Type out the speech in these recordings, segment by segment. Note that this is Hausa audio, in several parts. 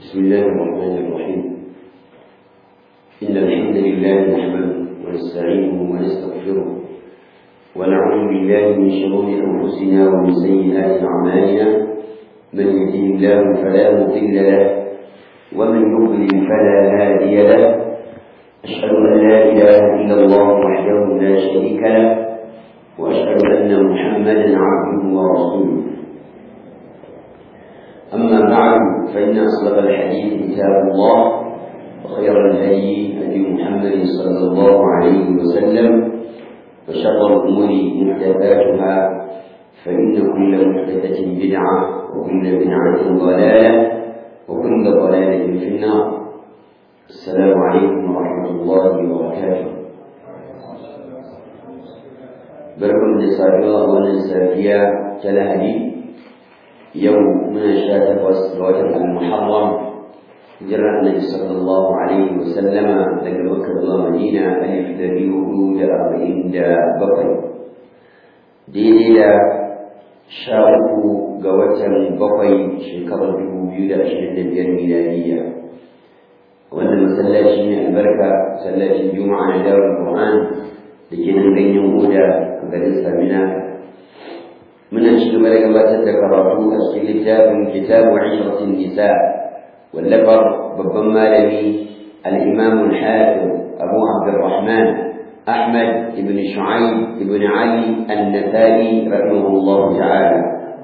بسم الله الرحمن الرحيم إن الحمد لله نحمده ونستعينه ونستغفره ونعوذ بالله من شرور أنفسنا ومن سيئات أعمالنا من يهده الله فلا مضل له ومن يضلل فلا هادي له أشهد أن لا إله إلا الله وحده لا شريك له وأشهد أن محمدا عبده ورسوله أما بعد فإن أصدق الحديث كتاب الله وخير الهدي هدي محمد صلى الله عليه وسلم وشر الأمور محدثاتها فإن كل محدثة بدعة وكل بدعة ضلالة وكل ضلالة في النار السلام عليكم ورحمة الله وبركاته بركم لصاحبها ونسافيا كالهدي يوم من شاة وسط المحرم جرى النبي صلى الله عليه وسلم daga Makka zuwa Madina alif da biyu da arba'in da bakwai daidai da sha uku ga watan bakwai shekarar dubu biyu da ashirin da biyar miladiyya wannan masallaci ne albarka masallacin juma'a na dawar Qur'an da ke nan ganyen Oda a garin Samina muna ci gaba da gabatar da karatu a cikin littafin kitabu ishratin nisa wallafar babban malami al-imam al-hafiz abu abdurrahman ahmad ibn shu'aib ibn ali an-nathali rahimahullah ta'ala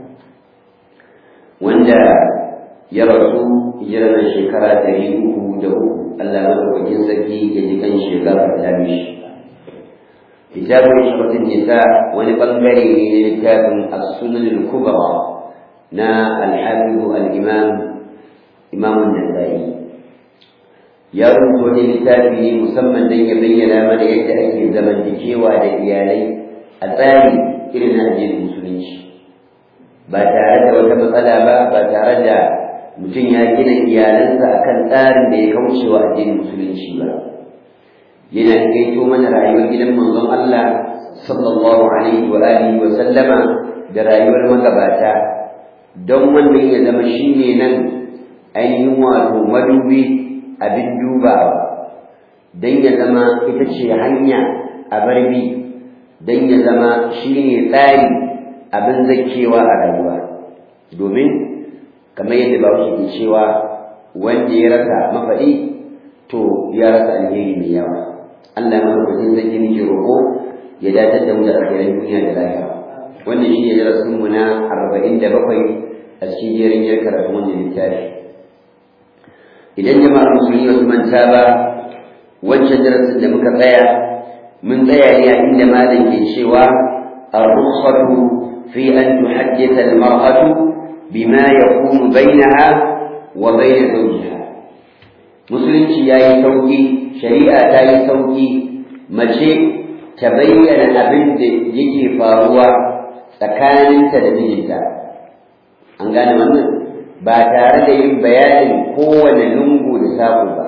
wanda ya rasu hijirar shekara ɗari uku da uku Allah madaukakin sarki ya ji kan shekara ta mishi كتاب عشرة النساء ولبنغري لكتاب السنن الكبرى نا الحافظ الإمام إمام النسائي يرد لكتابه مسمى لن يبين من يتأتي زمن تكيوى لإيالي الثاني إلى نهج المسلمين ba tare da wata matsala ba ba tare da mutum ya gina iyalansa akan tsarin da ya kauce wa addinin musulunci ba yana kaito mana rayuwar gidan manzon Allah sallallahu alaihi wa alihi wa sallama da rayuwar magabata don wannan ya zama shine nan ainihin wato madubi abin dubawa don ya zama ita ce hanya a barbi don ya zama shine tsari abin zakewa a rayuwa domin kamar yadda ba ke cewa wanda ya rasa mafaɗi to ya rasa alheri mai yawa Allah madaukakin sarki muke roƙo ya dace da mu da alkhairan duniya da lahira wannan shi ne darasin mu na arba'in da bakwai a cikin jerin yin karatu wannan littafi idan jama'ar musulmi wasu manta ba wancan darasin da muka tsaya mun tsaya ne a inda malam ke cewa الرخصة في أن تحدث المرأة بما يكون بينها وبين زوجها musulunci ya yi sauƙi shari'a ta yi sauƙi mace ta bayyana abin da yake faruwa tsakaninta da mijinta an gane wannan ba tare da yin bayanin kowane lungu da saƙo ba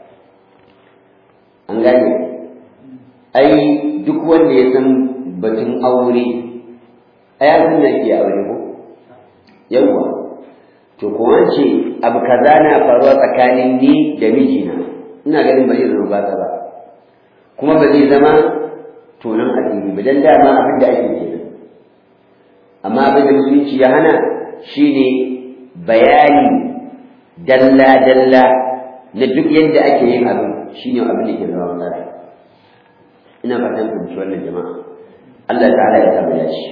an gane ai duk wanda ya san batun aure ai abin da ke aure ko yawwa to kuma ce abu kaza na faruwa tsakanin ni da mijina ina ganin ba zai zama ba ba kuma ba zai zama tonon asiri ba dan dama abin da ake kenan amma abin da musulunci ya hana shine bayani dalla dalla na duk yadda ake yin abin shine abin da ke zama matsala ina fatan fahimci wannan jama'a Allah ta'ala ya samu dace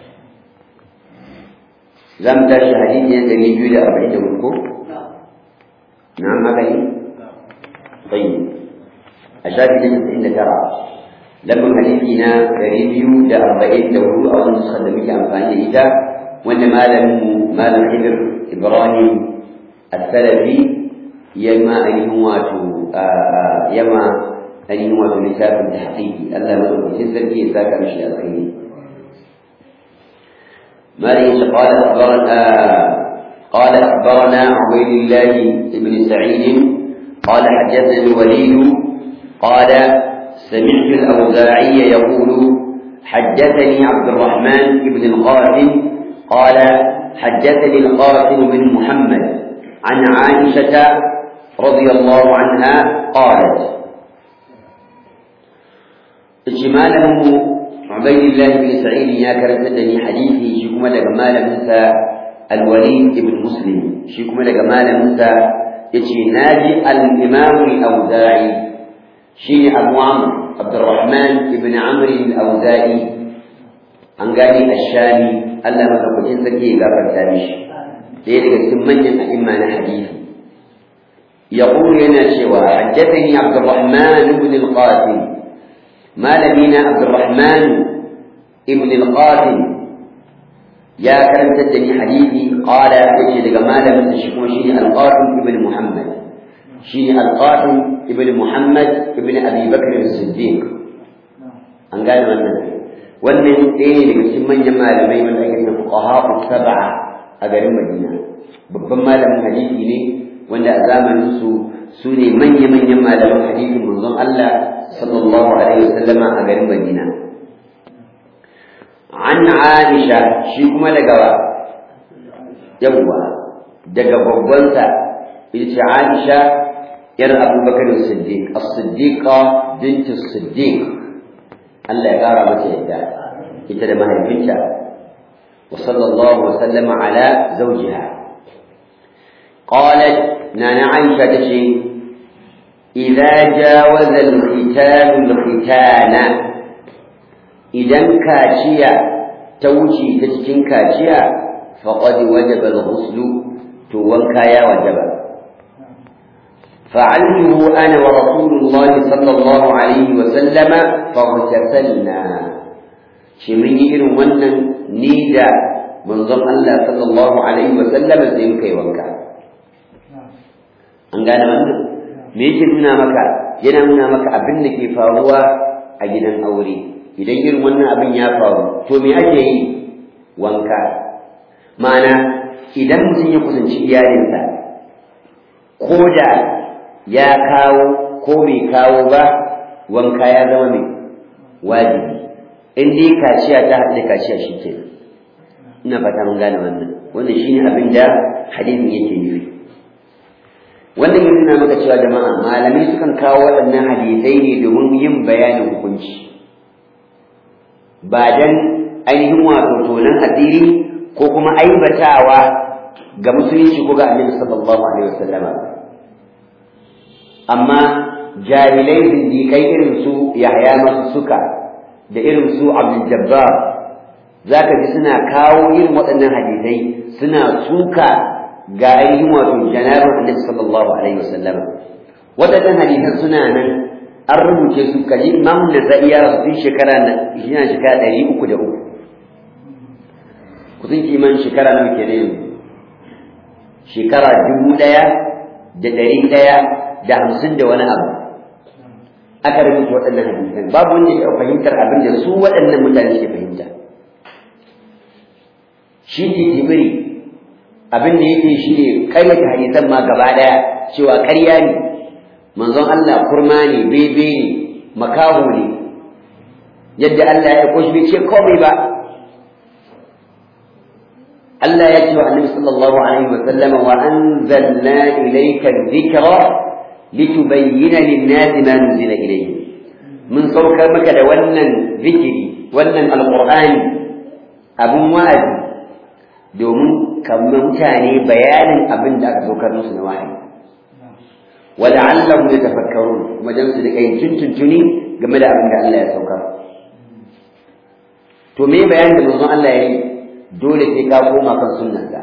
za mu tashi hadisi na ɗari biyu da arba'in da hudu ko? na magani? tsayi a shafi na casa'in da tara lambin hadisi na ɗari biyu da arba'in da hudu a wani nusar da muke amfani da ita wanda malamin malam hibir ibrahim as-salafi yamma ainihin wato yamma ainihin wato littafin da haƙiƙi Allah madaukakin sarki ya saka mishi alkhairi مالك قال أخبرنا قال أخبرنا عبيد الله بن سعيد قال حدثني الوليد قال سمعت الأوزاعي يقول حدثني عبد الرحمن بن القاسم قال حدثني القاسم بن محمد عن عائشة رضي الله عنها قالت اجماله عبيد الله بن سعيد يا كرتدني حديثي شكما لجمال موسى الوليد بن مسلم شكما لجمال موسى يجي ناجي الإمام الأوزاعي شيني أبو عمرو عبد الرحمن بن عمرو الأوزاعي أنقاني الشامي ألا ما تقولين زكي غفر تاريش لذلك سمني أئمة حديث يقول لنا شوى حدثني عبد الرحمن بن القاسم ما لدينا عبد الرحمن ابن القاسم يا كرمت الدني حديثي قال يجي لك ما لم تشكو شيء القاسم ابن محمد شيء القاسم ابن محمد ابن ابي بكر الصديق an gane wannan wannan ɗaya ne daga cikin manyan malamai wanda ake na fuqaha sab'a a garin Madina babban malamin hadisi ne wanda a zamanin su su ne manya-manyan malaman hadisin manzon Allah sallallahu alaihi wasallama a garin Madina an Aisha shi kuma daga wa yawwa daga babbansa ita ce Aisha yar Abubakar Siddiq as-Siddiqa bint as-Siddiq Allah ya kara mata yadda ita da mahaifinta wa sallallahu wa sallama ala zawjiha qalat nana Aisha tace idza jawaza al-khitan al-khitana idan kaciya ta wuce ta cikin kaciya faqad wajaba al-ghusl to wanka ya wajaba فعلته أنا ورسول الله صلى الله عليه وسلم فاغتسلنا شمين إلو ونن نيدا منظم الله صلى الله عليه وسلم زين كي وانكا an gane wannan me yake nuna maka yana nuna maka abin da ke faruwa a gidan aure idan irin wannan abin ya faru to me ake yi wanka ma'ana idan mutum ya kusanci iyalinsa ko da ya kawo ko bai kawo ba wanka ya zama mai wajibi in dai kaciya ta haɗu da kaciya shi ke ina fata mun gane wannan wannan shine abin da hadisin yake nufi wannan yana nuna maka cewa jama'a malamai sukan kawo waɗannan hadisai ne domin yin bayanin hukunci ba dan ainihin wato tonan asiri ko kuma aibatawa ga musulunci ko ga annabi sallallahu alaihi wasallama amma jahilai zindikai irin su yahya masu suka da irin su abdul jabbar zaka ji suna kawo irin waɗannan hadisai suna suka ga ainihin wato janabin annabi sallallahu alaihi wasallam waɗannan hadisan suna nan an rubuce su kaji imam da za'iya su tun shekara na yana shekara ɗari uku da uku kusan kiman shekara nawa ke da yanzu shekara dubu ɗaya da ɗari ɗaya da hamsin da wani abu aka rubuta waɗannan hadisan babu wanda ya fahimtar abin da su waɗannan mutane ke fahimta shi ke jibiri abin da yake shi ne karyata hadisan ma gaba ɗaya cewa ƙarya ne manzon Allah kurma ne bebe ne makaho ne yadda Allah ya koshi bai ce komai ba Allah ya ce wa Annabi sallallahu alaihi wa sallama wa anzalna ilayka dhikra litubayyana lin-nasi ma nuzila ilayhim mun saukar maka da wannan zikiri wannan alqur'ani abun wa'azi domin kamar mutane bayanin abin da aka saukar musu na wahayi ولعلهم يتفكرون kuma dan su rika yin tuntuntuni game da abin da Allah ya saukar to me bayanin da manzon Allah ya yi dole sai ka koma kan sunnarsa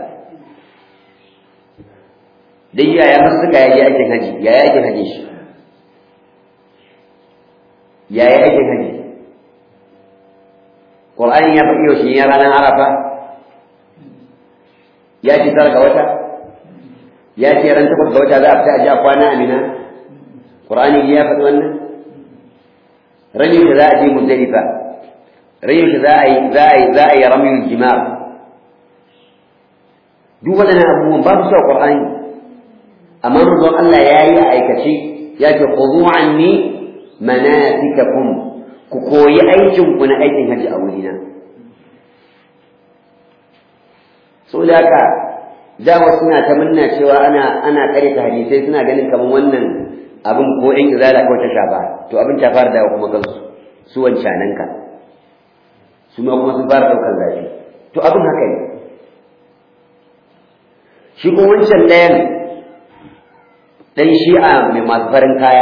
dai yaya masu suka yaji aikin haji yaya aikin haji shi yaya aikin haji Qur'ani ya faɗi yaushe ya ranar Arafa ya ci tara ga wata ya ce ran takwas ga wata za a fita a ja kwana amina Qur'ani ya faɗi wannan ran yau za a je Muzdalifa ran yau za a yi za a yi za a yi ramyul jima'a duk waɗannan abubuwan ba su sa Qur'ani amma manzon Allah ya yi a aikace ya ce khudhu anni manasikakum ku koyi aikin ku na aikin haji a wurina so da haka da wasu suna ta munna cewa ana ana ta hadisai suna ganin kamar wannan abin ko in izala kawai ta shafa to abin ta fara dawo kuma kansu su wancanan ka su ma kuma sun fara daukar zafi to abin haka ne shi ko wancan ɗayan ɗan shi'a mai masu farin kaya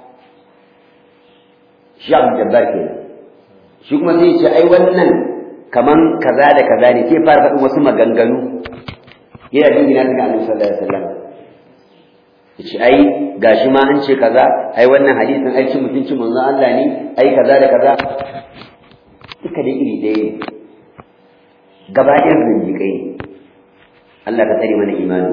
shi abu jabbar ke shi kuma sai ce ai wannan kaman kaza da kaza ne sai fara faɗin wasu maganganu yana dingina daga annabi sallallahu alaihi wasallam yace ai gashi ma an ce kaza ai wannan hadisin ai cin mutuncin manzon Allah ne ai kaza da kaza duka da iri ɗaya ne gaba ɗayan zindiƙai ne Allah ka tsare mana imani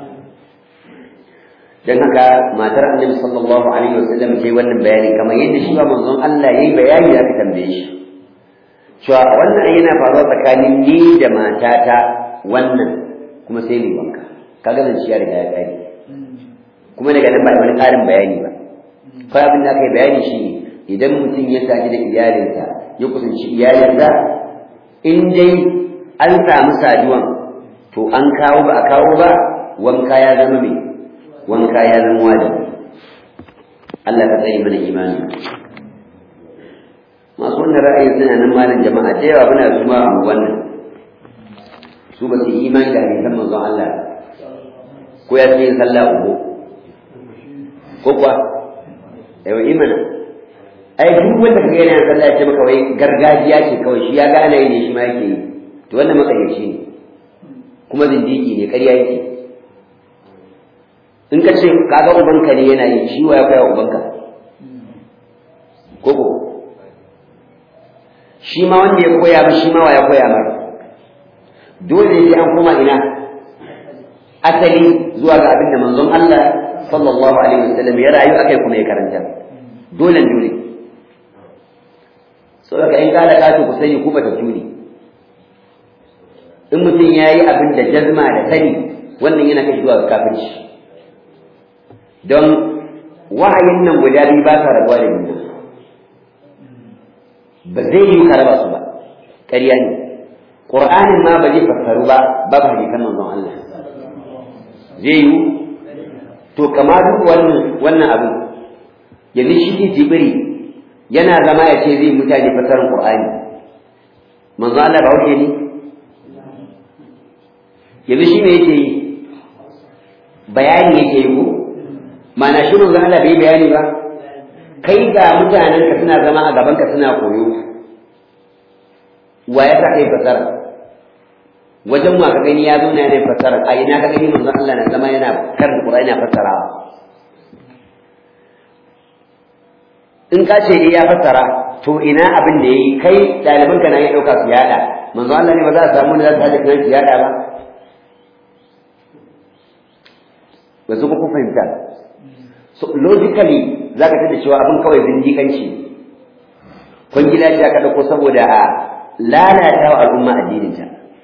dan haka matar annabi sallallahu alaihi wasallam ta yi wannan bayani kamar yadda shi ba manzon Allah yayi bayani aka tambaye shi cewa wannan yana faruwa tsakanin ni da matata wannan kuma sai mai wanka kaga zan ciya riga ya kare kuma daga nan ba wani ƙarin bayani ba kawai abin da aka yi bayani shi ne idan mutum ya sadu da iyalinsa ya kusanci iyalinsa in dai an samu saduwan to an kawo ba a kawo ba wanka ya zama mai wanka ya zama wajibi Allah ka tsare mana imani masu wannan ra'ayi suna nan malam jama'a da yawa muna zuma a wannan su ba su yi imani da hadisan manzon Allah ko ya ce sallah uku ko kuwa yawa imana ai duk wanda kaga yana sallah ya ce maka wai gargajiya ce kawai shi ya ga ana yi ne shi ma yake yi to wannan matsayyaci ne kuma zindiki ne ƙarya yake in ka ce kaga ubanka ne yana yi shi wa ya koya ubanka koko shi ma wanda ya koya ba shi ma wa ya koya ba dole ne an koma ina asali zuwa ga abin da manzon Allah sallallahu alaihi wasallam ya rayu akai kuma ya karanta dole dole saboda in ka da ku sani ku bata tuni in mutum ya yi abin da jazma da sani wannan yana kai zuwa kafirci don wahayin nan guda biyu ba sa rabuwa da juna ba zai yi ka raba su ba ƙarya ne ƙur'anin ma ba zai fassaru ba babu hadisan manzon Allah zai yi to kama duk wannan wannan abu yanzu shi jibiri yana zama ya ce zai mutane fassarar ƙur'ani manzon Allah ba wuce ne yanzu shi ne yake yi bayani yake yi ko mana shi manzo Allah bai bayani ba kai ga mutanen ka suna zama a gaban ka suna koyo wa ya sa kai fasara wajen wa ka gani ya zo na yana fasara a ina ka gani manzo Allah na zama yana karin Qur'ani yana fasarawa in ka ce ya fassara to ina abin da yayi kai ɗaliban ka na ya ɗauka su yada manzo Allah ne ba za a samu da za su haɗa kan su yada ba ba su ku fahimta so logically za ka tada cewa abin kawai zindiƙanci kwangila ce aka ɗauko saboda a lalata wa al'umma addininta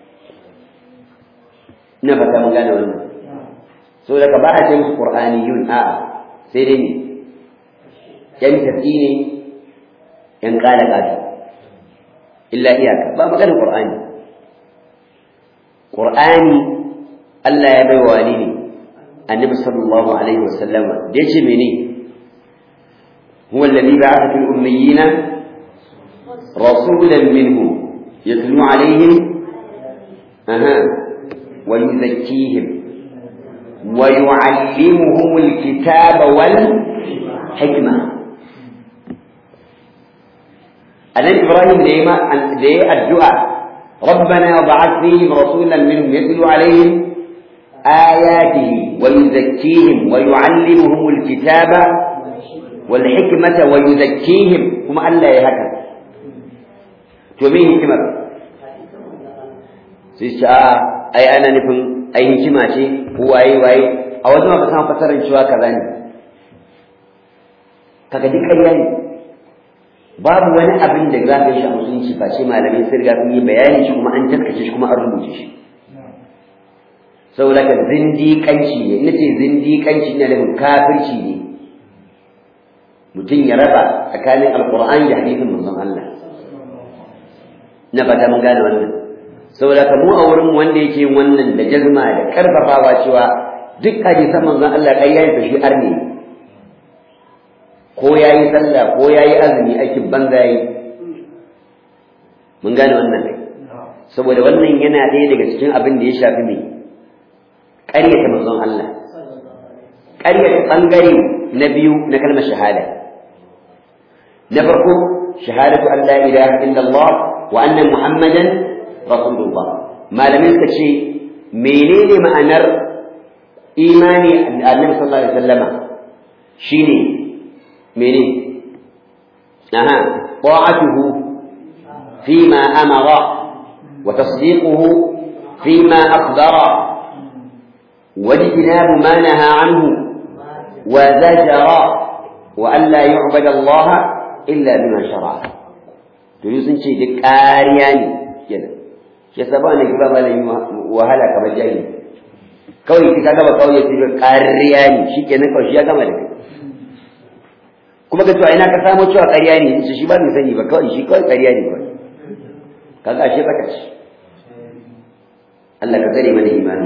ina fata mun gane wannan so daga ba a ce musu qur'aniyun a sai dai ne yan tafi ne yan kala kasu illa iyaka ba maganar qur'ani qur'ani Allah ya bai wa ne النبي صلى الله عليه وسلم ديش مني هو الذي بعث في الأميين رسولا منهم يتلو عليهم أها ويزكيهم ويعلمهم الكتاب والحكمة النبي إبراهيم ديما دي الدعاء ربنا وبعث فيهم رسولا منهم يتلو عليهم آياته ويزكيهم ويعلمهم الكتاب والحكمة ويزكيهم هم ألا يهكا تومين حكمة سيسا أي أنا نفهم أي حكمة شيء هو أي وأي أو ما بسام فسر شوى كذاني kaga duk ƙarya ne babu wani abin da za ka yi shi a musulunci ba ce malamai sun riga sun yi bayani shi kuma an taskace shi kuma an rubuce shi saboda ka zindiƙanci ne ina ce zindiƙanci ne nufin kafirci ne mutum ya raba tsakanin alƙur'ani da hadisin manzon Allah na fata mun gane wannan saboda ka mu a wurin wanda yake wannan da jazma da karfafawa cewa duk hadisan manzon Allah ƙarya ne shi arne ko yayi sallah ko yayi azumi aikin banza yi mun gane wannan ne saboda wannan yana ɗaya daga cikin abin da ya shafi mai ƙaryata manzon Allah ƙaryata ɓangare na biyu na kalmar shahada na farko shahadatu an la ilaha illallah wa anna muhammadan rasulullah malamin suka ce menene ma'anar imani annabi sallallahu alaihi wasallama shine mene aha ta'atuhu fima amara wa tasdiquhu fima akhbara واجتناب ما نهى عنه وزجر وأن لا يعبد الله إلا بما شرع تيوسن شيء دي قارياني كده ya saba ne ba malami wahala kamar jahili kawai kika gaba kawai ya ce ƙarya ne shikenan kawai shi ya gama da kai kuma ka to ina ka samu cewa ƙarya ne shi shi ba mai sani ba kawai shi kawai ƙarya ne kawai kaga ashe baka ci Allah ka tsare mana imani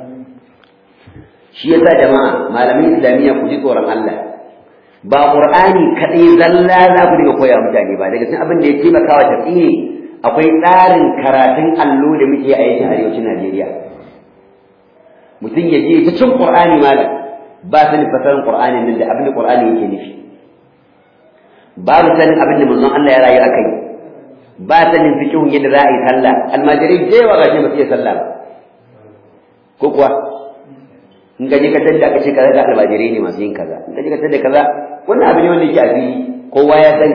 shi yasa jama'a malamin islamiyya ku ji tsoron Allah ba qur'ani kadai zalla za ku dinga koya mutane ba daga cikin abin da ya taimaka wa tafiye akwai tsarin karatun allo da muke a yankin arewacin Najeriya mutum ya je ta cin qur'ani malam ba sanin fasarin qur'anin nan da abin da qur'ani yake nufi babu sanin abin da manzon Allah ya rayu akai ba sanin fiqhun yadda za a yi sallah almajirai da yawa gashi ba su iya sallah ba ko kuwa in ka je ka tada aka ce kaza ga almajirai ne masu yin kaza in ka je ka tada kaza wannan abu ne wanda yake a fili kowa ya sani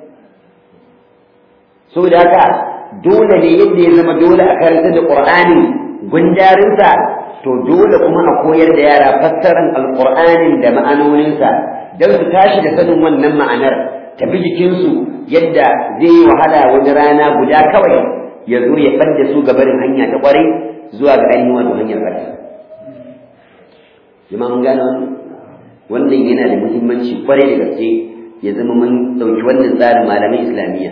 saboda haka dole ne yadda ya zama dole a karanta da qur'ani gundarinsa to dole kuma a koyar da yara fassaran alqur'anin da ma'anoninsa don su tashi da sanin wannan ma'anar tafi jikinsu yadda zai yi wahala wani rana guda kawai ya zo ya ɓadda su gabarin hanya ta ƙwarai zuwa ga ainihin wato hanyar ƙarfi jama'a mun gane wannan wannan yana da muhimmanci ƙwarai da gaske ya zama mun ɗauki wannan tsarin malamin islamiyya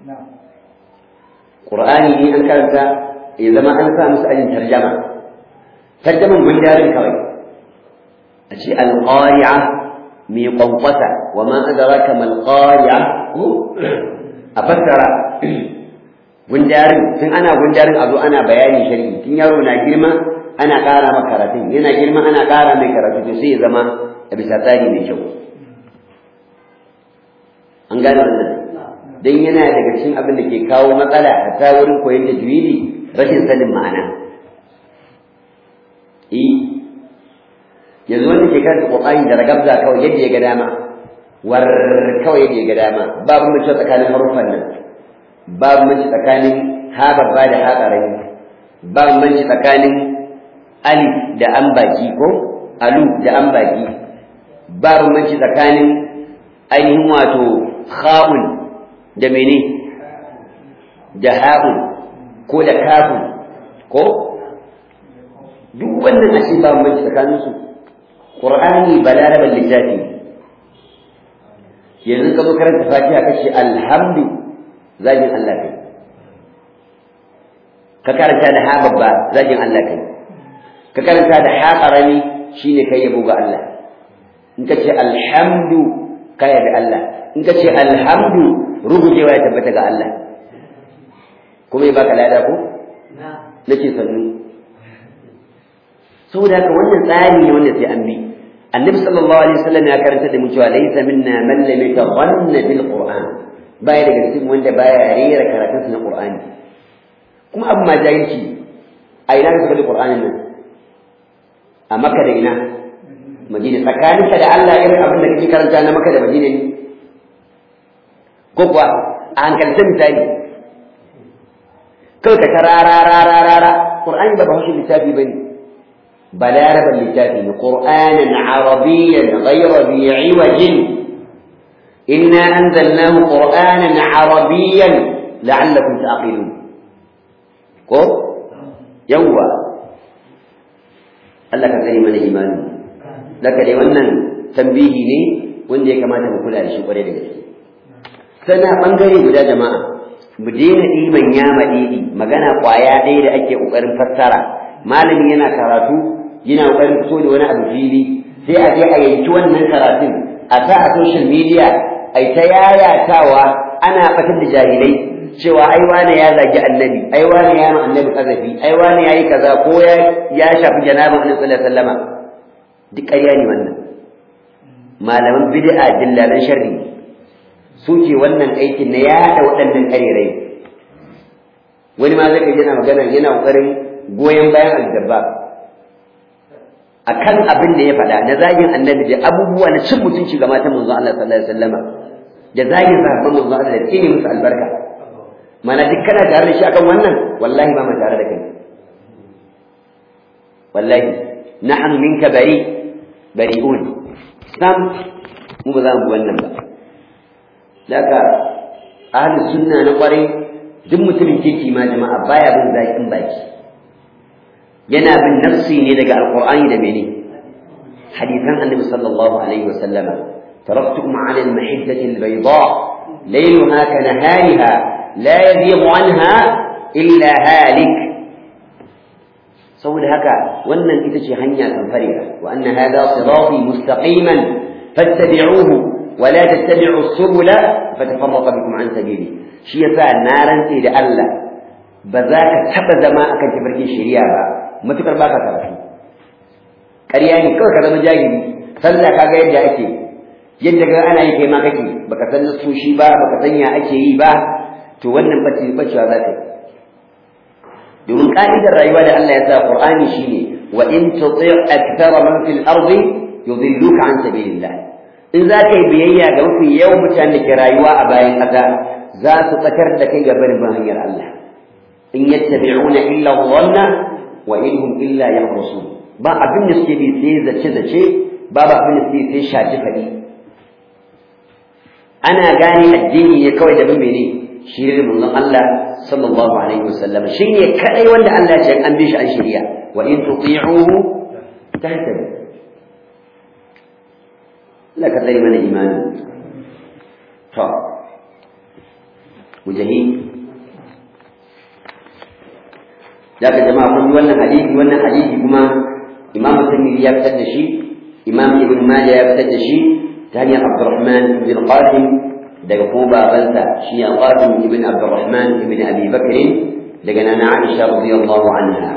ƙur'ani ne an karanta ya zama an sa musu ajin tarjama tarjaman gundarin kawai a ce alƙari'a mai kwankwasa wa ma adraka mal qari'a a fassara gundarin tun ana gundarin a zo ana bayani sharhi tun yaro na girma ana ƙara maka karatun yana girma ana ƙara mai karatu to sai ya zama a bisa tsari mai kyau an gane wannan dan yana daga cikin abin da ke kawo matsala a ta wurin koyon tajwidi rashin sanin ma'ana eh yanzu wanda ke karanta Qur'ani da ragabza kawai yadda ya ga dama war kawai yadda ya ga dama babu mace tsakanin harufan nan babu mace tsakanin ha babba da ha karami babu mace tsakanin alif da an baki ko alu da an baki babu mace tsakanin ainihin wato kha'un da mene da ha'un ko da kafun ko duk wannan ashe babu mace tsakaninsu Qur'ani balaraban littafi yanzu ka zo karanta Fatiha kace alhamdu zagin Allah kai ka karanta da ha babba zagin Allah kai ka karanta da ha karami shine kai yabo ga Allah in ka ce alhamdu ka yabi Allah in ka ce alhamdu rugujewa ya tabbata ga Allah kuma ya baka lada ko nake sannu saboda haka wannan tsari ne wanda sai an bi annabi sallallahu alaihi wasallam ya karanta da mu cewa laysa minna man lam yataghanna bil qur'an baya daga cikin wanda baya rera karatun na qur'ani kuma abu ma jahilci a ina ka da qur'anin nan a makka da ina madina tsakaninka da Allah irin abin da kake karanta na makka da madina ne ko kuwa a hankalta misali kawai ka tarara rara rara qur'ani ba ba shi littafi bane بلاربا للتافه قرآنا عربيا غير ذي عوج إنا أنزلناه قرآنا عربيا لعلكم تعقلون ko yawwa Allah ka sani mana imani daga dai wannan tambihi ne wanda ya kamata mu kula da shi kwarai da gaske sana bangare guda jama'a mu daina ɗiban ya maɗiɗi magana ƙwaya ɗaya da ake ƙoƙarin fassara malami yana karatu yana ƙoƙarin fito da wani abu fili sai a je a yanki wannan karatun a sa a social media ai ta yayatawa ana fatar da jahilai cewa ai wane ya zagi annabi ai wane ya ma annabi kazafi ai wane yayi kaza ko ya ya shafi janabin annabi sallallahu alaihi wasallama duk ƙarya ne wannan malaman bid'a dillalan sharri suke wannan aikin na yada waɗannan ƙarerai wani ma zai yana magana yana ƙoƙarin goyon bayan aljabba akan abin da ya faɗa na zagin annabi da abubuwa na cin mutunci ga matan manzon Allah sallallahu alaihi wasallama da zagin sahabban manzon Allah da tsine musu albarka mana duk kana tare da shi akan wannan wallahi ba mu tare da kai wallahi nahnu minka bari bari'un sam mu ba za mu bi wannan ba daga ahlus sunna na kwarai duk mutumin kirki ma jama'a baya bin zakin baki yana bin nafsi ne daga alqur'ani da mene hadisan annabi sallallahu alaihi wa sallama taraktukum ala al-mahiddati al-bayda laylaha ka nahariha la yadhibu anha illa halik saboda haka wannan ita ce hanya kan farira wa anna hadha sirati mustaqiman fattabi'uhu ولا تتبعوا السبل فتفرق بكم عن سبيله shi yasa na rantse da Allah ba za ka taba zama akan tafarkin shari'a ba matukar baka karatu ƙarya ne kawai ka zama jahili sallah kaga yadda ake yadda ga ana yi kai ma kake baka san nasoshi ba baka san ya ake yi ba to wannan bace bacewa za ka yi domin ka'idar rayuwa da Allah ya sa Qur'ani shine wa in tuti' akthara man fil ardi yudilluka an sabilillah in za ka yi biyayya ga mafi yawan mutanen da ke rayuwa a bayan ƙasa za su tsakar da kai ga barin hanyar Allah in yattabi'una illa dhanna wa in hum illa yahrusun ba abin da suke bi sai zace zace ba ba abin da suke sai shaci fadi ana gane addini ne kawai da mene shi ne manzon Allah sallallahu alaihi wasallam shi ne kadai wanda Allah ya ce an bi shi an shari'a wa in tuti'uhu tahtadu Allah ka tsare mana imani to mujahid daga jama'a kun ji wannan hadisi wannan hadisi kuma imam tirmidhi ya fitar da shi imam ibn majah ya fitar da shi ta hanyar abdurrahman ibn qasim daga kuma babansa shi ne qasim ibn abdurrahman ibn abi bakr daga nana aisha radiyallahu anha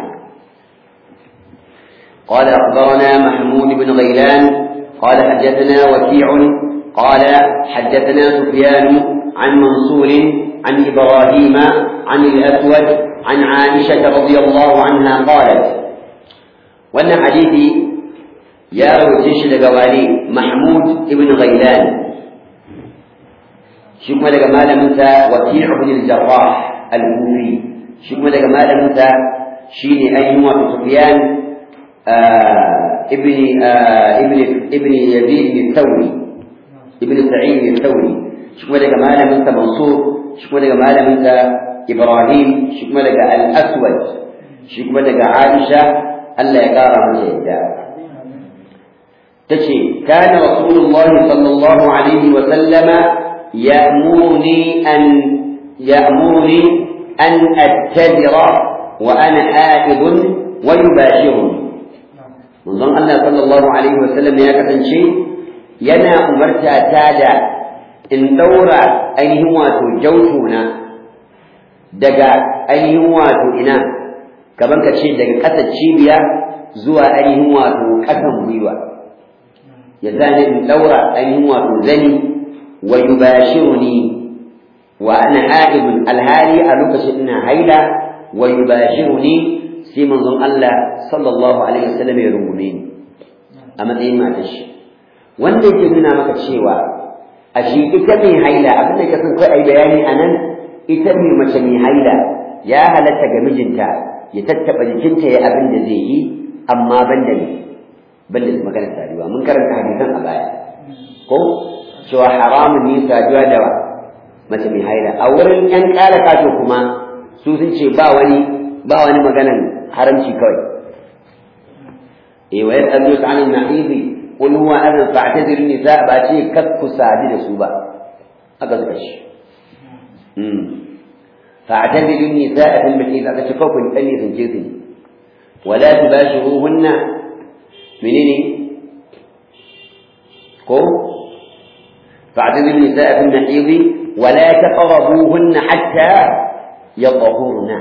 قال أخبرنا محمود بن غيلان قال حدثنا وكيع قال حدثنا سفيان عن منصور عن إبراهيم عن الأسود عن عائشة رضي الله عنها قالت وأن حديثي يا روتيش لقوالي محمود ابن غيلان شكما لك مال منت وكيع بن الجراح الكوفي شكما لك مال منت شيني أيهما سفيان آه ابن آه ابن ابن يزيد الثوري ابن سعيد الثوري شكما لك مال منت منصور شكما لك مال منت إبراهيم شكما لك الأسود شكما لك عائشة ألا يقارى من يدعى تشي كان رسول الله صلى الله عليه وسلم يأمرني أن يأمرني أن أتذر وأنا آئذ ويباشرني manzon Allah sallallahu alaihi wasallam ya kasance yana umarta ta da in daura ainihin wato jautuna daga ainihin wato ina kamar ka ce daga ƙasar cibiya zuwa ainihin wato ƙasan gwiwa ya zane in daura ainihin wato zani wa yubashiruni wa ana a'ibun alhali a lokacin ina haila wa yubashiruni sai manzon Allah sallallahu alaihi wasallam ya rungume ni a matsayin matar shi wanda yake nuna maka cewa a shi ita mai haila abin da ka san kai ai bayani anan ita mai mace mai haila ya halatta ga mijinta ya tattaba jikinta ya abin da zai yi amma ban da ne ban da maganar saduwa mun karanta hadisan a baya ko cewa haramun ne saduwa da mace mai haila a wurin yan kala kato kuma su sun ce ba wani ba wani maganan haramci kawai eh wa yasalu an an-nahid qul huwa adhan fa'tazir nisa ba ce kar ku sadi da su ba aka suka shi hmm fa'tazilu an-nisaa fil mahid aka ce kawai dan ne sun ce su wala tubashiruhunna menene ko fa'tazilu an-nisaa fil mahid wala taqrabuhunna hatta yatahurna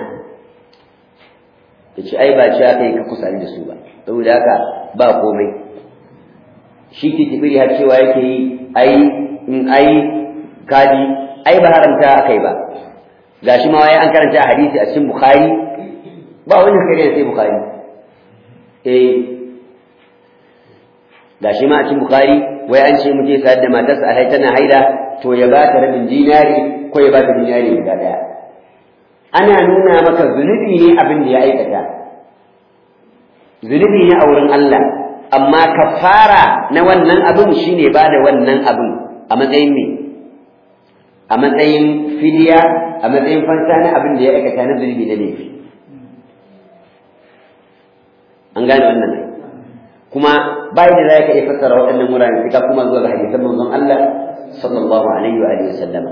yace ai ba shi aka yi ka kusa da su ba saboda haka ba komai shi ke tafiri har cewa yake yi ai in ai kadi ai ba haramta akai ba gashi ma wai an karanta a hadisi a cikin bukhari ba wani kare sai bukhari eh gashi ma a cikin bukhari wai an ce muke sayar da matarsa alhai tana haida to ya ba ta rabin dinari ko ya ba ta dinari guda daya ana nuna maka zunubi ne abin da ya aikata zunubi ne a wurin Allah amma kafara na wannan abin shine ba da wannan abin a matsayin me a matsayin fidiya a matsayin fansa na abin da ya aikata na zunubi na laifi an gane wannan ne kuma bai da za ka iya fassara waɗannan wurare sai ka kuma zuwa ga hadisan manzon Allah sallallahu alaihi wa alihi wasallama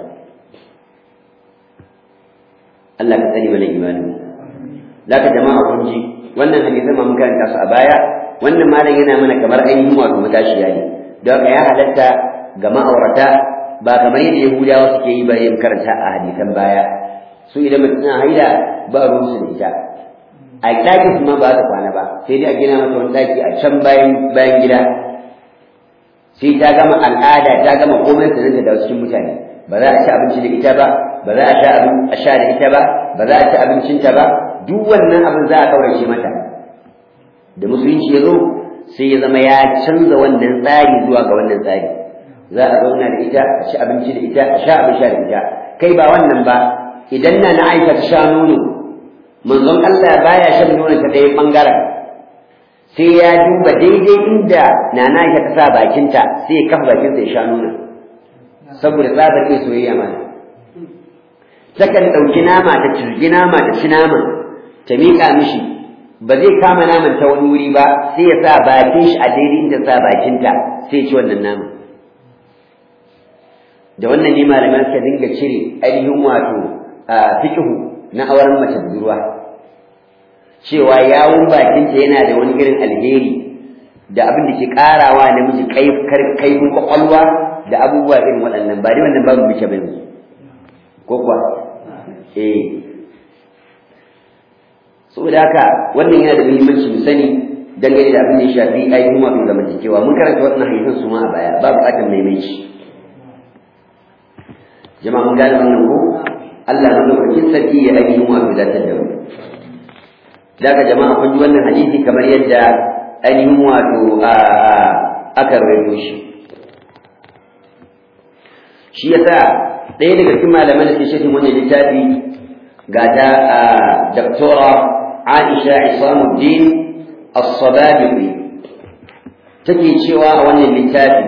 Allah ka tsare mana imanin zaka jama'a kun ji wannan hadisan ma mun karanta su a baya wannan malam yana mana kamar ainihin wato matashiya ne don haka ya halatta ga ma'aurata ba kamar yadda Yahudawa suke yi ba yin karanta a hadisan baya su idan mutum na haila ba ruwan su da ita a ɗakin su ma ba ta kwana ba sai dai a gina mata wani ɗaki a can bayan bayan gida sai ta gama al'ada ta gama komai ta nan da cikin mutane ba za a ci abinci da ita ba ba za a sha abin a sha da ita ba ba za a ci abincinta ba duk wannan abin za a kaurace mata da musulunci ya zo sai ya zama ya canza wannan tsari zuwa ga wannan tsari za a zauna da ita a ci abinci da ita a sha abin sha da ita kai ba wannan ba idan na na aisha ta sha nono manzon Allah baya shan nono ta ɗaya ɓangaren sai ya duba daidai inda na na aisha ta sa bakinta sai ya kafa bakinsa ya sha nono saboda tsabar iya soyayya mana takan ɗauki nama ta cirgi nama ta ci naman ta miƙa mishi ba zai kama naman ta wani wuri ba sai ya sa bakin shi a daidai inda sa bakinta sai ya ci wannan naman da wannan ne malaman suka dinga cire ainihin wato a fiqhu na auren mace budurwa cewa yawun bakinta yana da wani irin alheri da abin da ke karawa namiji kaifin kwakwalwa da abubuwa irin waɗannan ba dai wannan babu muke bane ko kuwa eh saboda haka wannan yana da muhimmanci mu sani dangane da abin da ya shafi ainihin wato zamantakewa mun karanta waɗannan hadisan su ma a baya ba buƙatar maimaici jama'a mun gane wannan ko Allah na lokacin sarki ya ainihin wato datar da mu daga jama'a kun ji wannan hadisi kamar yadda ainihin wato aka rawaito shi shi yasa ɗaya daga cikin malaman da ke shafin wannan littafi ga ta daktora Aisha Isamuddin As-Sababiqi take cewa a wannan littafi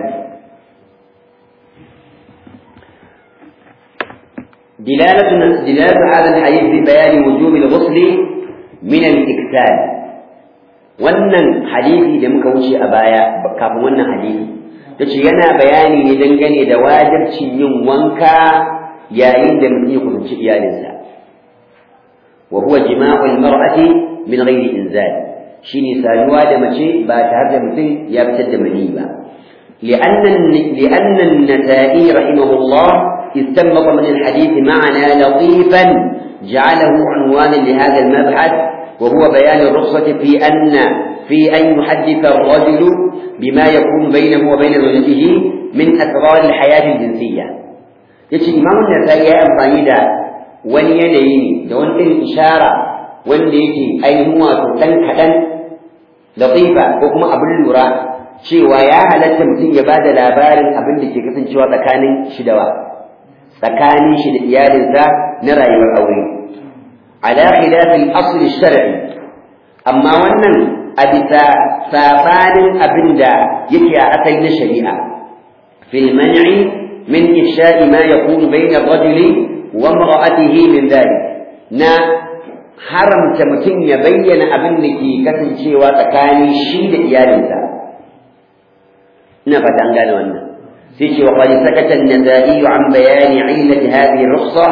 دلالة دلالة هذا الحديث ببيان وجوب الغسل من الإكسال wannan hadisi da muka wuce a baya kafin wannan hadisi tace yana bayani ne dangane da wajibcin yin wanka yayin da mutum ya kusanci iyalinsa wa huwa jima'ul mar'ati min ghairi inzal shine saduwa da mace ba tare da mutum ya fitar da mani ba li'anna li'anna an-nasa'i rahimahullah استنبط من الحديث معنى لطيفا جعله عنوانا لهذا المبحث وهو بيان الرخصة في أن في أن يحدث الرجل بما يكون بينه وبين زوجته من أسرار الحياة الجنسية yace imamun nasai ya amfani da wani yanayi ne da wani irin ishara wanda yake ainihin wato ɗan kaɗan latifa ko kuma abin lura cewa ya halatta mutum ya ba da labarin abin da ke kasancewa tsakanin shi da wa tsakanin shi da iyalinsa na rayuwar aure ala khilafil asl shar'i amma wannan a bisa sabanin abin da yake a asali na shari'a fil man'i min ifsha'i ma yakunu bayna ar-rajuli wa imra'atihi min dhalik na haramta mutum ya bayyana abin da ke kasancewa tsakanin shi da iyalinsa ina fata an gane wannan سيتي وقد سكت النسائي عن بيان علة هذه الرخصة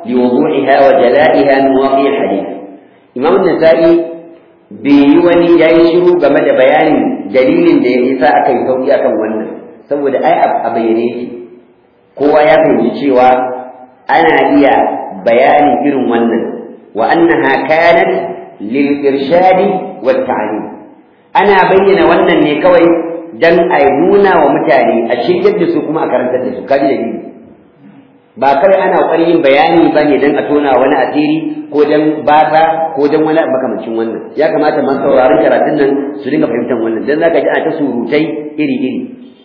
liwudu'iha wa jala'iha min waqi' al-hadith imam an-nasa'i bai yi wani yayi shiru game da bayanin dalilin da ya sa aka yi sauki akan wannan saboda ai a bayyane yake kowa ya fahimci cewa ana iya bayanin irin wannan wa annaha kanat lil irshadi wat ta'lim ana bayyana wannan ne kawai dan a nuna wa mutane a shiryar da su kuma a karantar da su kaji da dalili ba kai ana ƙoƙarin yin bayani ba ne don a tona wani asiri ko don bata ko don wani makamancin wannan ya kamata masu sauraron karatun nan su dinga fahimtar wannan don zaka ji ana ta surutai iri iri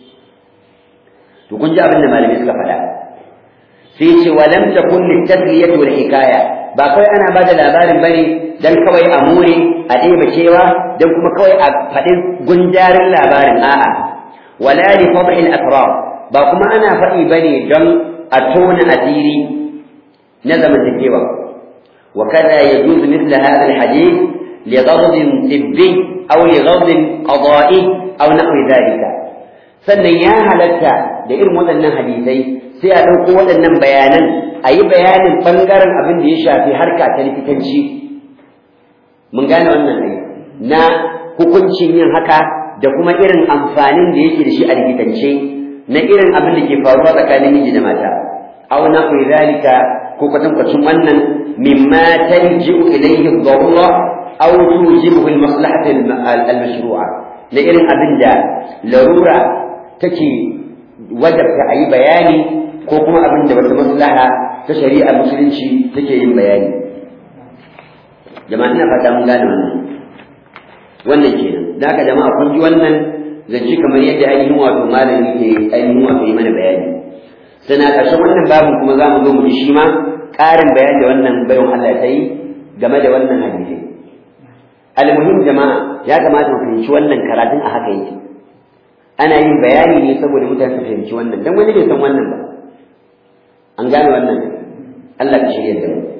to kun ji abin da malami suka faɗa sai ce wa lam takun litasliyatu wal hikaya ba kai ana bada labarin bane dan kawai a more a ɗeba cewa dan kuma kawai a faɗi gunjarin labarin a'a wala li fadhil asrar ba kuma ana faɗi bane don a tona asiri na zamantakewa wa kada yajuzu mithla hadha alhadith li ghadab tibbi aw li ghadab qada'i aw nahwi dhalika sannan ya halatta da irin waɗannan hadisai sai a ɗauko waɗannan bayanan a yi bayanin ɓangaren abin da ya shafi harka ta likitanci mun gane wannan ai na hukuncin yin haka da kuma irin amfanin da yake da shi a likitance na irin abin da ke faruwa tsakanin miji da mata aw na fi zalika ko kwatankwacin wannan mimma tarji'u ilayhi ad-darura aw tujibu al-maslahata al-mashru'a na irin abin da larura take wajabta a yi bayani ko kuma abin da wata maslaha ta shari'ar musulunci take yin bayani jama'a ina fata mun gane wannan wannan kenan da haka jama'a kun ji wannan zance kamar yadda ainihin wato malami ke ainihin wato yi mana bayani sana ƙarshen wannan babin kuma za mu zo mu ji shi ma ƙarin bayani da wannan bayan Allah ta yi game da wannan hadisi almuhim jama'a ya kamata mu fahimci wannan karatun a haka yake ana yin bayani ne saboda mutane su fahimci wannan dan wani bai san wannan ba an gane wannan Allah ka shirya da mu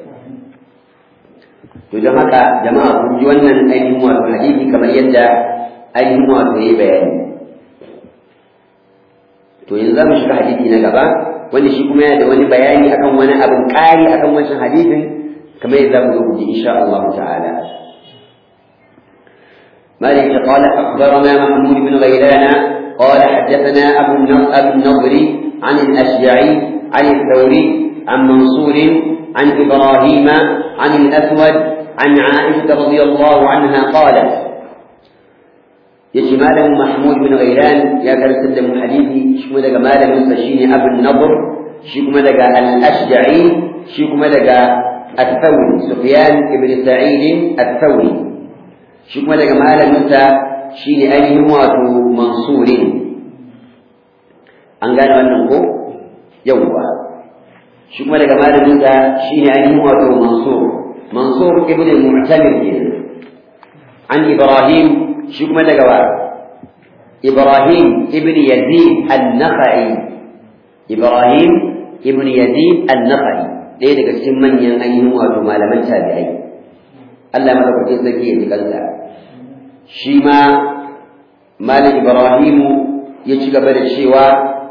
to don haka jama'a kun ji wannan ainihin wato hadisi kamar yadda ainihin wato yayi bayani to yanzu za mu shiga hadisi na gaba wanda shi kuma yana da wani bayani akan wani abin ƙari akan wancan hadisin kamar yadda za mu zo guji insha Allah ta'ala مالك قال أخبرنا محمود بن غيلان قال حدثنا أبو أبو النضر عن الأشجعي عن الثوري عن منصور عن إبراهيم عن الأسود عن عائشة رضي الله عنها قالت يجي ماله محمود بن غيلان يا كرسل من حديثي شكما دقا ماله سشيني أبو النضر شكما دقا الأشجعي شكما دقا الثوري سفيان بن سعيد الثوري شكما دقا ماله شيني أيه واتو منصور an gane wannan ko yawwa shi kuma daga malaminsa shine ainihin wato mansur mansur ibn al-mu'tamir kenan an ibrahim shi kuma daga wa ibrahim ibn yazid an-nakhai ibrahim ibn yazid an-nakhai ɗaya daga cikin manyan ainihin wato malaman tabi'ai Allah madaukakin sarki ya ji kansa shi ma malam ibrahimu ya ci gaba da cewa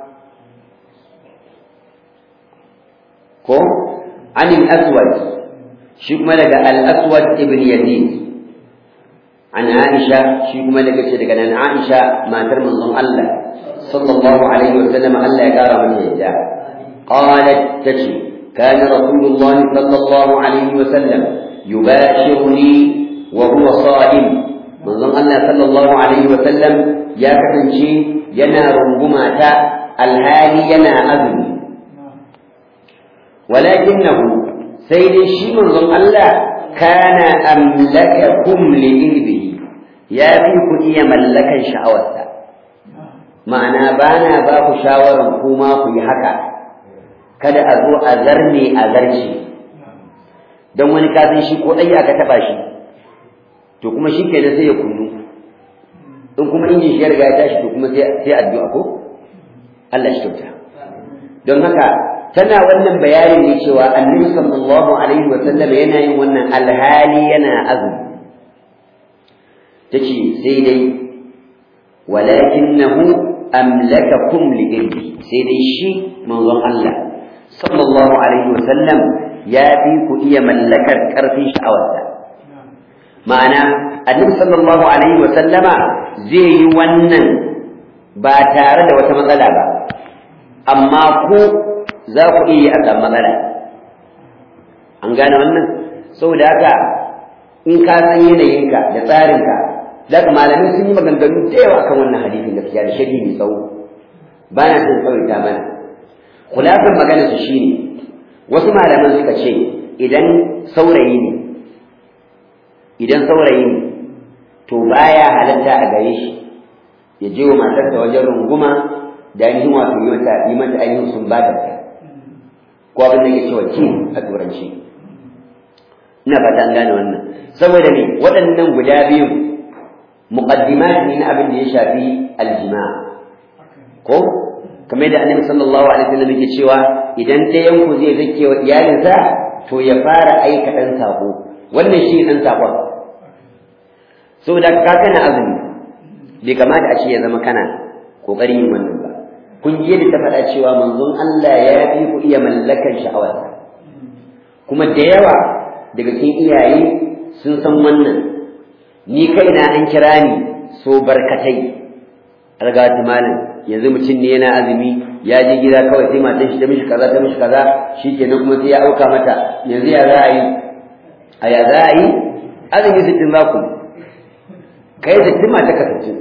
ko an al-aswad shi kuma daga al-aswad ibn yazid an aisha shi kuma daga ce daga nan aisha matar manzon Allah sallallahu alaihi wa sallam Allah ya kara mata yadda qalat tace kana rasulullahi sallallahu alaihi wa sallam yubashiruni wa huwa sa'im manzon Allah sallallahu alaihi wa sallam ya kasance yana runguma ta alhali yana azumi ولكنه سيد الشيء من الله كان أملككم لإلبه يا فيكم إيا ملكا شعوتا ma'ana ba na ba ku shawarar kuma ku yi haka kada a zo a zarne a zarce don wani kafin shi ko ɗaya aka taɓa shi to kuma shi ke sai ya kunnu in kuma injin shi ya riga ya tashi to kuma sai addu'a ko Allah shi kyauta don haka tana wannan bayanin ne cewa annabi sallallahu alaihi wa sallam yana yin wannan alhali yana azumi tace sai dai walakinahu amlakakum li ilmi sai dai shi manzon Allah sallallahu alaihi wa sallam ya fi ku iya mallakar ƙarfin sha'awarsa ma'ana annabi sallallahu alaihi wa sallama zai yi wannan ba tare da wata matsala ba amma ku za ku iya a samu matsala an gane wannan saboda haka in ka san yanayinka da tsarinka za ka malamai sun yi maganganu da yawa kan wannan hadisin gaskiya da shari'i mai tsawo ba na son tsawaita mana kulafin magana su shine wasu malaman suka ce idan saurayi ne idan saurayi ne to baya halatta a gare shi ya je wa matarsa wajen runguma da ainihin wato yi mata yi mata ainihin sun ba da ko abin da ke cewa ki a turanci ina fata an gane wannan saboda me waɗannan guda biyu muqaddimat ne na abin da ya shafi aljima ko kamar da annabi sallallahu alaihi wasallam yake cewa idan ɗayan ku zai zake wa iyalinsa to ya fara aika ɗan sako wannan shi ɗan sakon saboda ka kana azumi bai kamata a ce ya zama kana kokarin yin wannan ba kun ji yadda ta faɗa cewa manzon Allah ya fi ku iya mallakan sha'awarsa kuma da yawa daga cikin iyaye sun san wannan ni kaina an kira ni so barkatai algawati malam yanzu mutum ne yana azumi ya je gida kawai sai matan shi ta mishi kaza ta mishi kaza shikenan kuma sai ya auka mata yanzu ya za a yi a ya za a yi azumi sittin za ku kai sittin mata ka sittin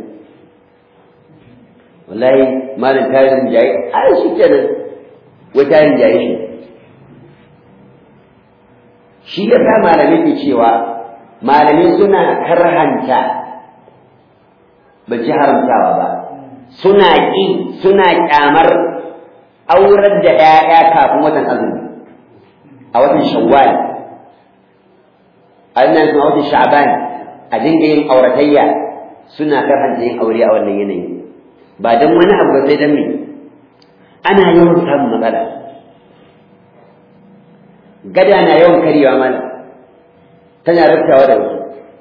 wallahi malam tarin jayi ai shikenan wai tarin jayi shi shi ya sa malamai ke cewa malamai suna karhanta ba ci haramtawa ba suna ƙi suna ƙyamar aurar da ‘ya'ya kafin watan azumi a watan shawwal a nan kuma watan sha'ban a dinga yin auratayya suna karhanta yin aure a wannan yanayi ba don wani abu ba sai don me ana yawan samun matsala gada na yawan karyewa mana tana raftawa da wasu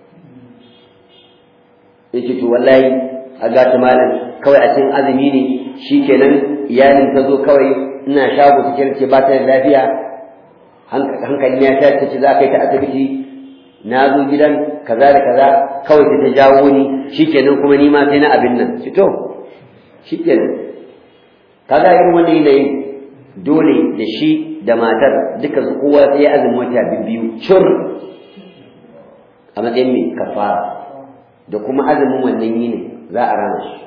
yace to wallahi a gata malam kawai a cikin azumi ne shikenan iyalin ta zo kawai ina shago su kirce ba ta da lafiya hankali ya ta ce za ka yi ta asibiti na zo gidan kaza da kaza kawai ta jawo ni shikenan kuma ni ma sai na abin nan shi to shikenan kaga irin wannan yanayin dole da shi da matar duka su kowa sai ya azumi wata biyu cur a matsayin mai kafara da kuma azumin wannan yini za a rana shi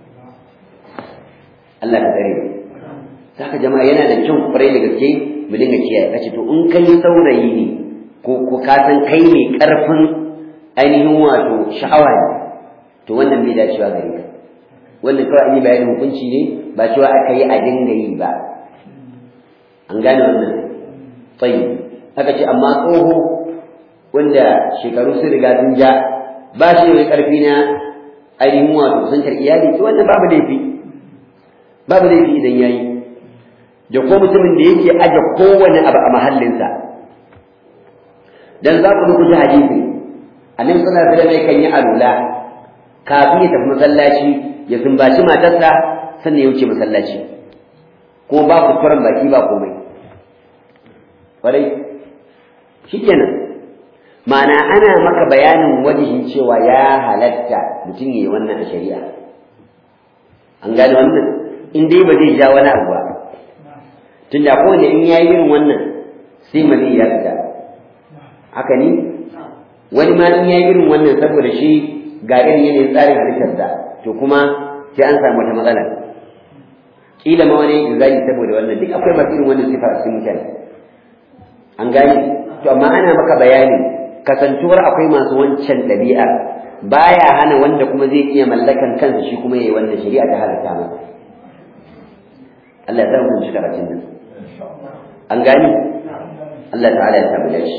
Allah ka tsare mu saka jama'a yana da kyau kwarai da gaske mu dinga kiyaye kace to in kai saurayi ne ko ko ka san kai ne karfin ainihin wato sha'awa ne to wannan bai dacewa gare ka wannan kawai an yi bayanin hukunci ne ba cewa aka yi a dinga yi ba an gane wannan tsayi aka ce amma tsoho wanda shekaru sun riga sun ja ba shi da karfi na ainihin wato santar iyali to wannan babu laifi babu laifi idan yayi da ko mutumin da yake aje kowane abu a mahallinsa dan za ku duku ji hadisi annabi sallallahu alaihi wasallam kan yi alula kafin ya tafi masallaci ya sumbaci matarsa sannan ya wuce masallaci ko ba ku turan baki ba komai kwarai shikenan ma'ana ana maka bayanin wajihin cewa ya halatta mutum ya yi wannan a shari'a an gane wannan in dai ba zai ja wani abu ba tun da kowane in ya yi irin wannan sai mali ya fita haka ne wani ma in ya yi irin wannan saboda shi ga irin yanayin tsarin halittarsa to kuma sai an samu wata matsala kila ma wani zai saboda wannan duk akwai masu irin wannan sifa a cikin mutane an gane to amma ana maka bayani kasantuwar akwai masu wancan ɗabi'a baya hana wanda kuma zai iya mallakan kansa shi kuma yayi wannan shari'a ta halatta masa Allah ya sa mu shi karatun nan an gani Allah ta'ala ya tabbata shi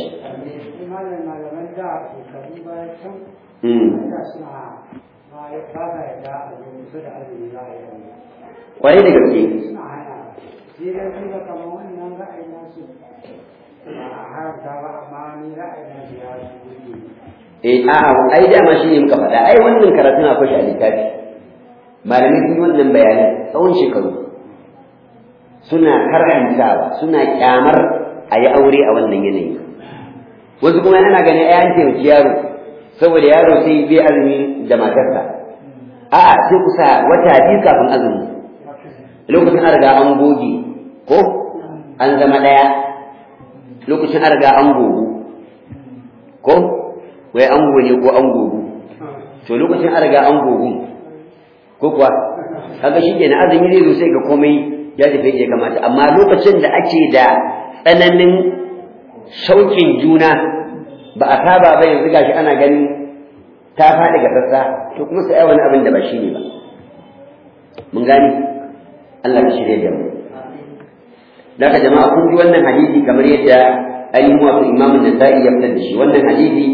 kwarai da gaske eh a'a ai dama shi ne muka faɗa ai wannan karatun akwai shi a littafi malamai sun yi wannan bayanin tsawon shekaru suna karantawa suna kyamar a yi aure a wannan yanayi wasu kuma ana ganin ai an taimaki yaro saboda yaro sai bai azumi da matarsa a'a sai kusa wata biyu kafin azumi lokacin an riga an goge ko an zama ɗaya lokacin an riga an gogu ko wai an goge ko an gogu to lokacin an riga an gogu ko kuwa kaga shi ke na azumi zai zo sai ga komai ya tafi ya kamata amma lokacin da ake da tsananin shauƙin juna ba a saba ba yanzu gashi ana gani ta faɗi ga sassa to kuma sai wani abin da ba shi ne ba mun gani Allah ya shirya da mu daga jama'a kun ji wannan hadisi kamar yadda ainihin wasu imamun nasa'i ya fitar da shi wannan hadisi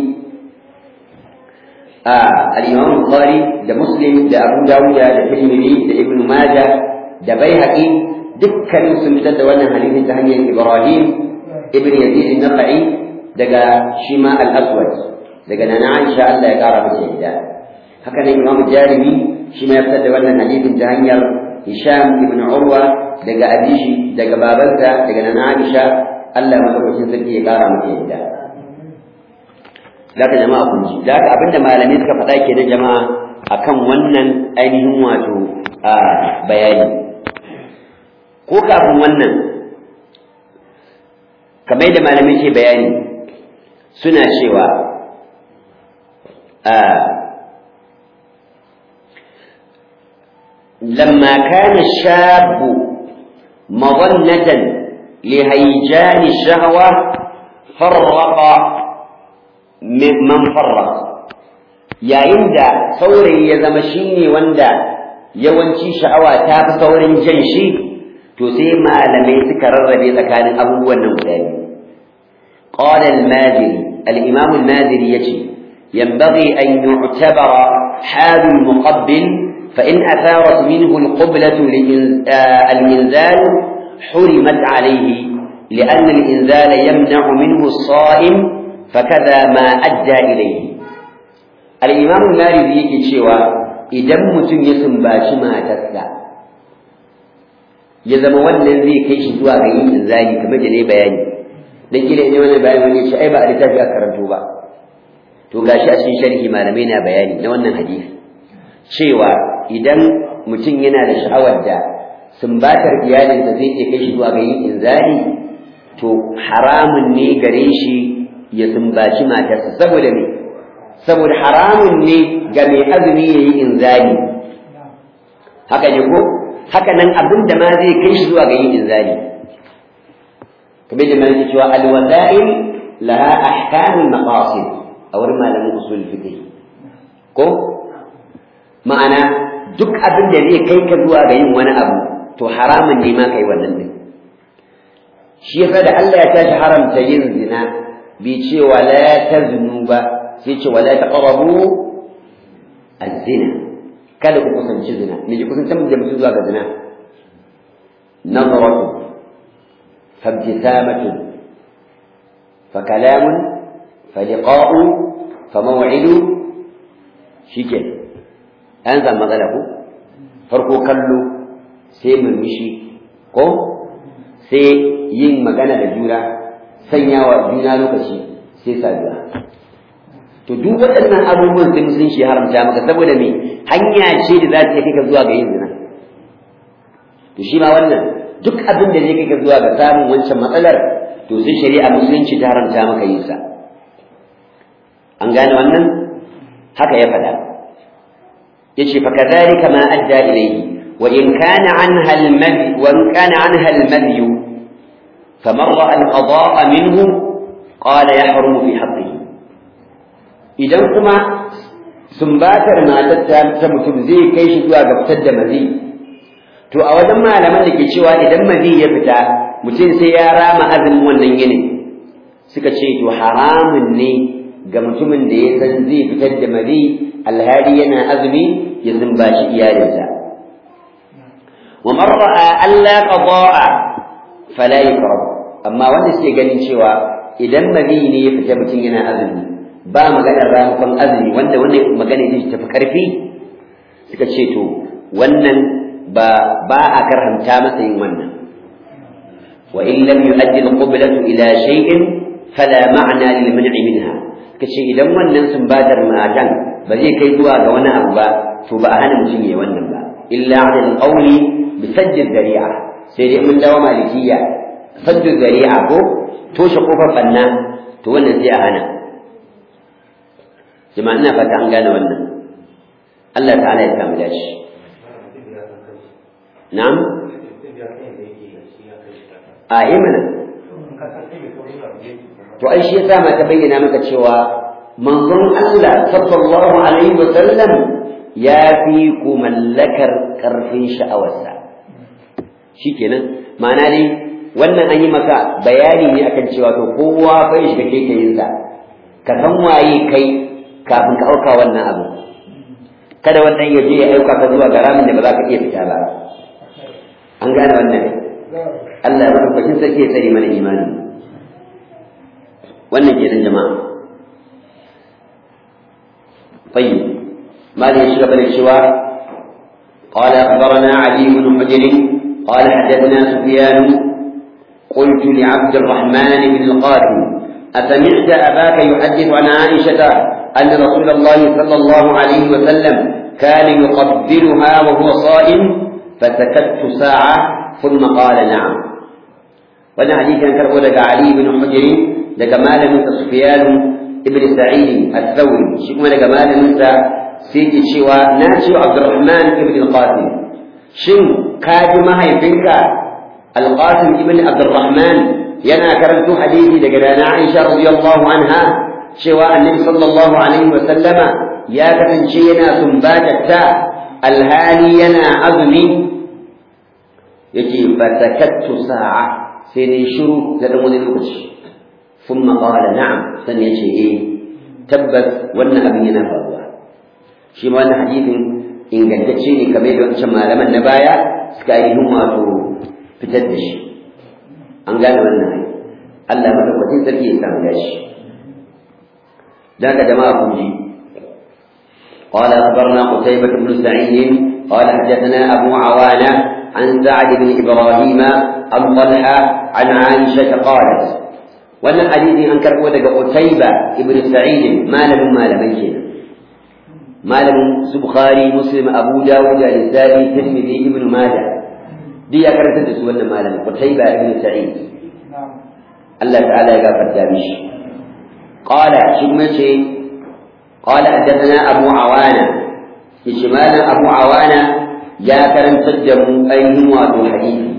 a al-imam bukhari da muslim da abu dawud da tirmidhi da ibnu majah da baihaqi dukkanin sun fitar da wannan hadisin ta hanyar ibrahim ibn yazid an-nakhai daga shima al-aswad daga nana aisha Allah ya kara masa yadda haka nan imam jarimi shi ma ya fitar da wannan hadisin ta hanyar hisham ibn urwa daga abishi daga babansa daga nana aisha Allah madaukakin sarki ya kara masa yadda Zaka jama'a kun ji, zaka abinda malamai suka faɗa ke da jama'a akan wannan ainihin wato a bayani. Ko kafin wannan, kamar yadda malamai ke bayani suna cewa لما كان الشاب مظنة لهيجان الشهوة فرق man farra yayin da saurayi ya zama shine wanda yawanci sha'awa ta fi saurin jan shi to sai malamai suka rarrabe tsakanin abubuwan nan guda biyu qala al-madiri al-imam al-madiri yace yanbaghi an yu'tabara hal al-muqabbil fa in atharat minhu al-qiblatu al-inzal حرمت عليه لأن الإنزال يمنع منه الصائم فكذا ما أدى إليه الإمام المالي yake cewa idan mutum ya sumbaci matarsa ya zama wannan zai kai shi zuwa ga yin inzali kamar da ne bayani dan kila ne wannan bayani wani ce ai ba a littafi a karanto ba to gashi a cikin sharhi malamai na bayani na wannan hadisi cewa idan mutum yana da sha'awar da sumbatar iyalinsa zai iya kai shi zuwa ga yin inzali to haramun ne gare shi ya sumbaci matarsa saboda me saboda haramun ne ga mai azumi ya yi inzali haka ne ko haka nan abin da ma zai kai shi zuwa ga yin inzali kamar da mai cewa alwasa'il laha ahkamul maqasid a wurin malamin usul fiqh ko ma'ana duk abin da zai kai ka zuwa ga yin wani abu to haramun ne ma kai wannan din shi yasa da Allah ya tashi haramta yin zina bai ce wala taznu ba sai ce wala taqrabu az-zina kada ku kusanci zina me ki kusanci da mutum zuwa ga zina nazaratu فابتسامة فكلام فلقاء فموعد شكل أنزل مثله فرقو كلو sai murmushi ko sai yin magana da juna sanya wa juna lokaci sai saduwa to duk waɗannan abubuwan sai musulunci haramta maka saboda me hanya ce da za ta kai ka zuwa ga yin zina to shi ma wannan duk abin da zai kai ka zuwa ga samun wancan matsalar to sai shari'a musulunci ta haramta maka yin sa an gane wannan haka ya faɗa yace fa kadhalika ma adda ilayhi wa in kana anha al-madhi wa in kana anha al-madhi faman ra'a al-qada'a minhu qala yahrumu fi haqqihi idan kuma sumbatar matar ta mutum zai kai shi zuwa ga fitar da mazi to a wajen malaman da ke cewa idan mazi ya fita mutum sai ya rama azumin wannan yinin suka ce to haramun ne ga mutumin da ya san zai fitar da mazi alhali yana azumi ya zumbaci iyalinsa wa man ra'a alla qada'a fala yukrah amma wanda suke ganin cewa idan mazi ne ya fita mutum yana azumi ba maganar ramukan azumi wanda wannan magana ne tafi karfi suka ce to wannan ba ba a karhanta masa yin wannan wa in lam yu'addi al-qiblatu ila shay'in fala ma'na lil man'i minha kace idan wannan sumbatar matan ba zai kai zuwa ga wani abu ba to ba a hana mutum yayi wannan ba illa 'ala al-qawli bi sadd al-dari'a sai dai mun dawo malikiya sadd al-dari'a ko toshe kofar banna to wannan sai a hana jama'a ina fata an gane wannan Allah ta'ala ya samu dace na'am a imana to ai shi yasa ma ta bayyana maka cewa manzon Allah sallallahu alaihi wa sallam ya fi ku mallakar karfin sha'awarsa shikenan ma'ana dai wannan an yi maka bayani ne akan cewa to kowa bai shiga kekayinsa ka san waye kai kafin ka auka wannan abu kada wannan ya je ya auka ka zuwa ga ramin da ba za ka iya fita ba an gane wannan Allah ya rubuta sarki ya tsare mana imani wannan kenan jama'a طيب ما لي شغب الشواء قال أخبرنا علي بن حجر قال حدثنا سفيان قلت لعبد الرحمن بن القاسم أسمعت أباك يحدث عن عائشة أن رسول الله صلى الله عليه وسلم كان يقبلها وهو صائم فسكت ساعة ثم قال نعم وانا حديث كان كربو لك علي بن حجر لك مال من سفيان ابن سعيد الثوري شكما لك مال من سيدي شوى ناشي عبد الرحمن ابن القاسم شن كاجما هيفنك القاسم ابن عبد الرحمن ينا كرمت حديثي لك عائشة رضي الله عنها شوى النبي صلى الله عليه وسلم يا كفن شينا سنباتتا الهالي ينا عظمي يجي فسكت ساعة سيني شروع لدمون الوقت ثم قال نعم سن يجي إيه تبت وانا أبينا فالله شي ما أنا حديث إن قد تشيني كبير وانشا ما لما النبايا سكاي هم أتو فتدش أن قال وانا الله مدوكتين سركي إسلام داش ذاك جماعة كنجي قال أخبرنا قتيبة بن سعيد قال حدثنا أبو عوانة عن سعد بن إبراهيم عن طلحة عن عائشة قالت وأن الحديث أنكر ودق قتيبة بن سعيد ما لم ما لم يكن ما لم بخاري مسلم أبو داود الإنساني ترمذي ابن ماجه دي أكرت تسوى ما لم قتيبة بن سعيد الله تعالى يغفر دامش قال شمتي قال حدثنا أبو عوانة شمال أبو عوانة يا كرم تجمع أيهم واتو حديثي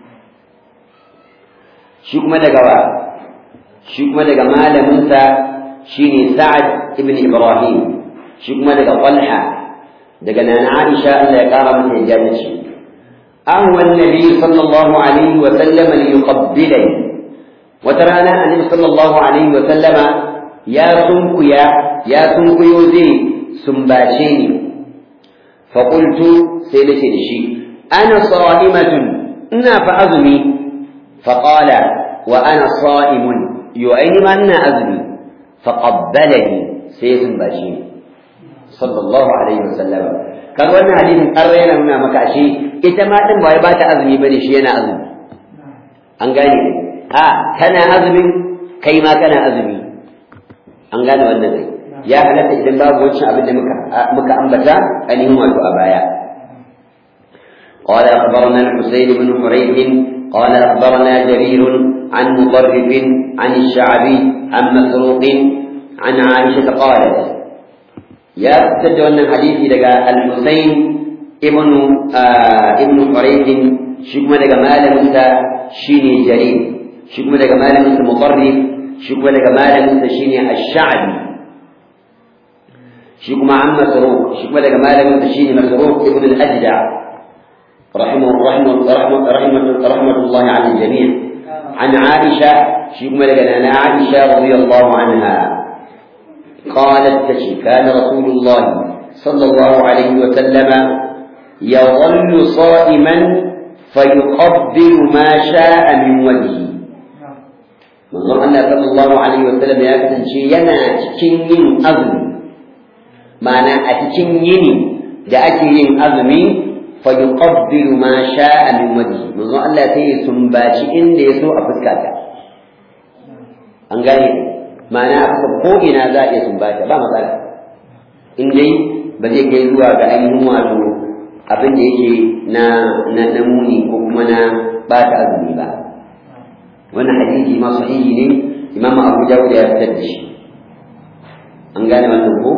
شكما دقوا شكما دقا مال موسى شيني سعد ابن إبراهيم شكما دقا طلحة دقا نانا عائشة ألا يقارب من الجنة أهوى النبي صلى الله عليه وسلم ليقبلني وترانا النبي صلى الله عليه وسلم يا سنكيا يا سنكيو زي سنباشيني فقلت سيدتي لشي أنا صائمة إنا فأزمي فقال وأنا صائم يعين ما أنا أزمي فقبلني سيد باشين صلى الله عليه وسلم كان وانا حديث قرينا هنا مكاشي إتما دم باي بات أزمي بني شي أنا أزمي أنقاني ها كان أزمي كيما كان أزمي أنقاني وانا ذي ya halatta idan babu wancan abin da muka muka ambata ainihin wato a baya قال أخبرنا الحسين بن حريث قال أخبرنا جرير عن مضرب عن الشعبي عن مسروق عن عائشة قالت يا تجد الحديث لقى الحسين ابن آه ابن حريث شكما لقى مال موسى شيني جرير شكما لقى مال موسى مضرب شكما لقى مال موسى شيني الشعبي shi kuma an masaruk shi kuma daga malamin sa shine masaruk ibn al-ajda rahimahu rahimahu rahimahu rahmatullahi ala al-jami' an aisha shi kuma daga nana aisha radiyallahu anha قالت تشي كان رسول الله صلى الله عليه وسلم يظل صائما فيقبل ما شاء من وجهه manzon Allah sallallahu alaihi wasallam ya kasance yana cikin yin azumi ma'ana a cikin yini da ake yin azumi فيقبل ما شاء من وجهه manzo Allah sai ya sumbaci inda ya so a fuskata an gane ma'ana aka ko ina za a iya sumbata ba matsala in dai ba zai kai zuwa ga ainihin wato abin da yake na na na muni ko kuma na bata azumi ba wannan hadisi ma sahihi ne imam Abu Dawud ya fitar da shi an gane wannan ko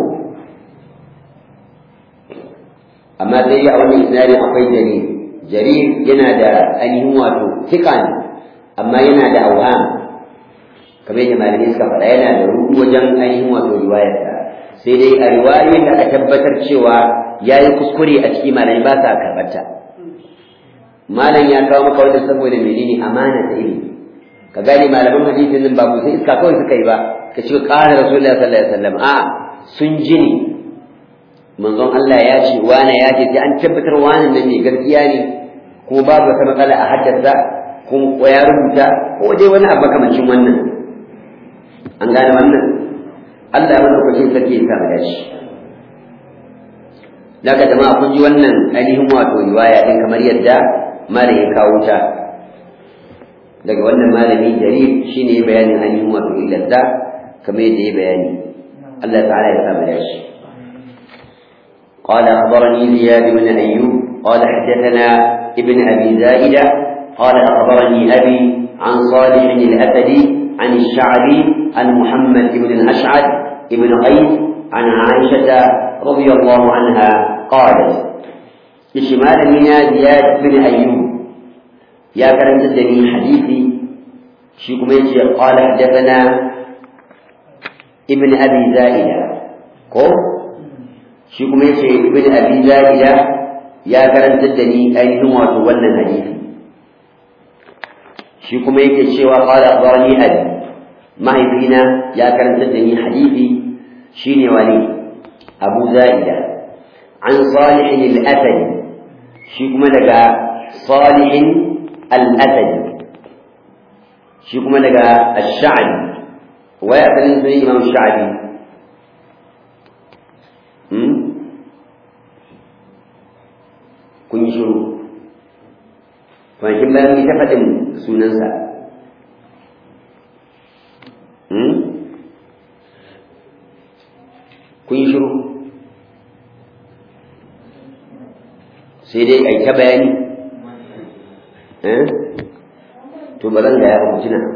amma dai a wannan isnadin akwai jarir jarir yana da ainihin wato tika ne amma yana da auham kamar yadda malamai suka faɗa yana da rudu wajen ainihin wato riwayarsa sai dai a riwayoyin da aka tabbatar cewa ya yi kuskure a ciki malamai ba sa karɓarta malam ya kawo maka wanda saboda menene amana ta ilimi ka gane malaman hadisin nan ba sai iska kawai suka yi ba ka ce ƙara rasulullahi sallallahu alaihi wasallam a sun ji ne manzon Allah ya ce wane ya ce sai an tabbatar wani nan ne gaskiya ne ko babu wata matsala a haddasa ko ya rubuta ko dai wani abu makamancin wannan an gane wannan Allah ya lokacin sarki ya sa dashi daga jama'a kun ji wannan ainihin wato riwaya din kamar yadda malam ya kawo ta daga wannan malami jarir shine bayanin ainihin wato illarta kamar yadda ya bayani Allah ta'ala ya sa dashi قال أخبرني زياد بن أيوب قال حدثنا ابن أبي زائدة قال أخبرني أبي عن صالح الأسدي عن الشعبي عن محمد بن الأشعث بن قيس عن عائشة رضي الله عنها قالت لشمال منا زياد بن أيوب يا كرم تدني حديثي شيكم قال حدثنا ابن أبي زائدة قول shi kuma yace ibn abi zaida ya karantar da ni ainihin wato wannan hadisi shi kuma yake cewa qala akhbarani abi mahaifina ya karantar da ni hadisi shine wani abu zaida an salih al-asadi shi kuma daga salih al-asadi shi kuma daga ash-sha'bi wa ya sanin sunan imam sha'bi kun yi shiru kwanakin bayan yi ta faɗin sunansa kun yi shiru sai dai ai ta bayani to ba zan gaya ba tuna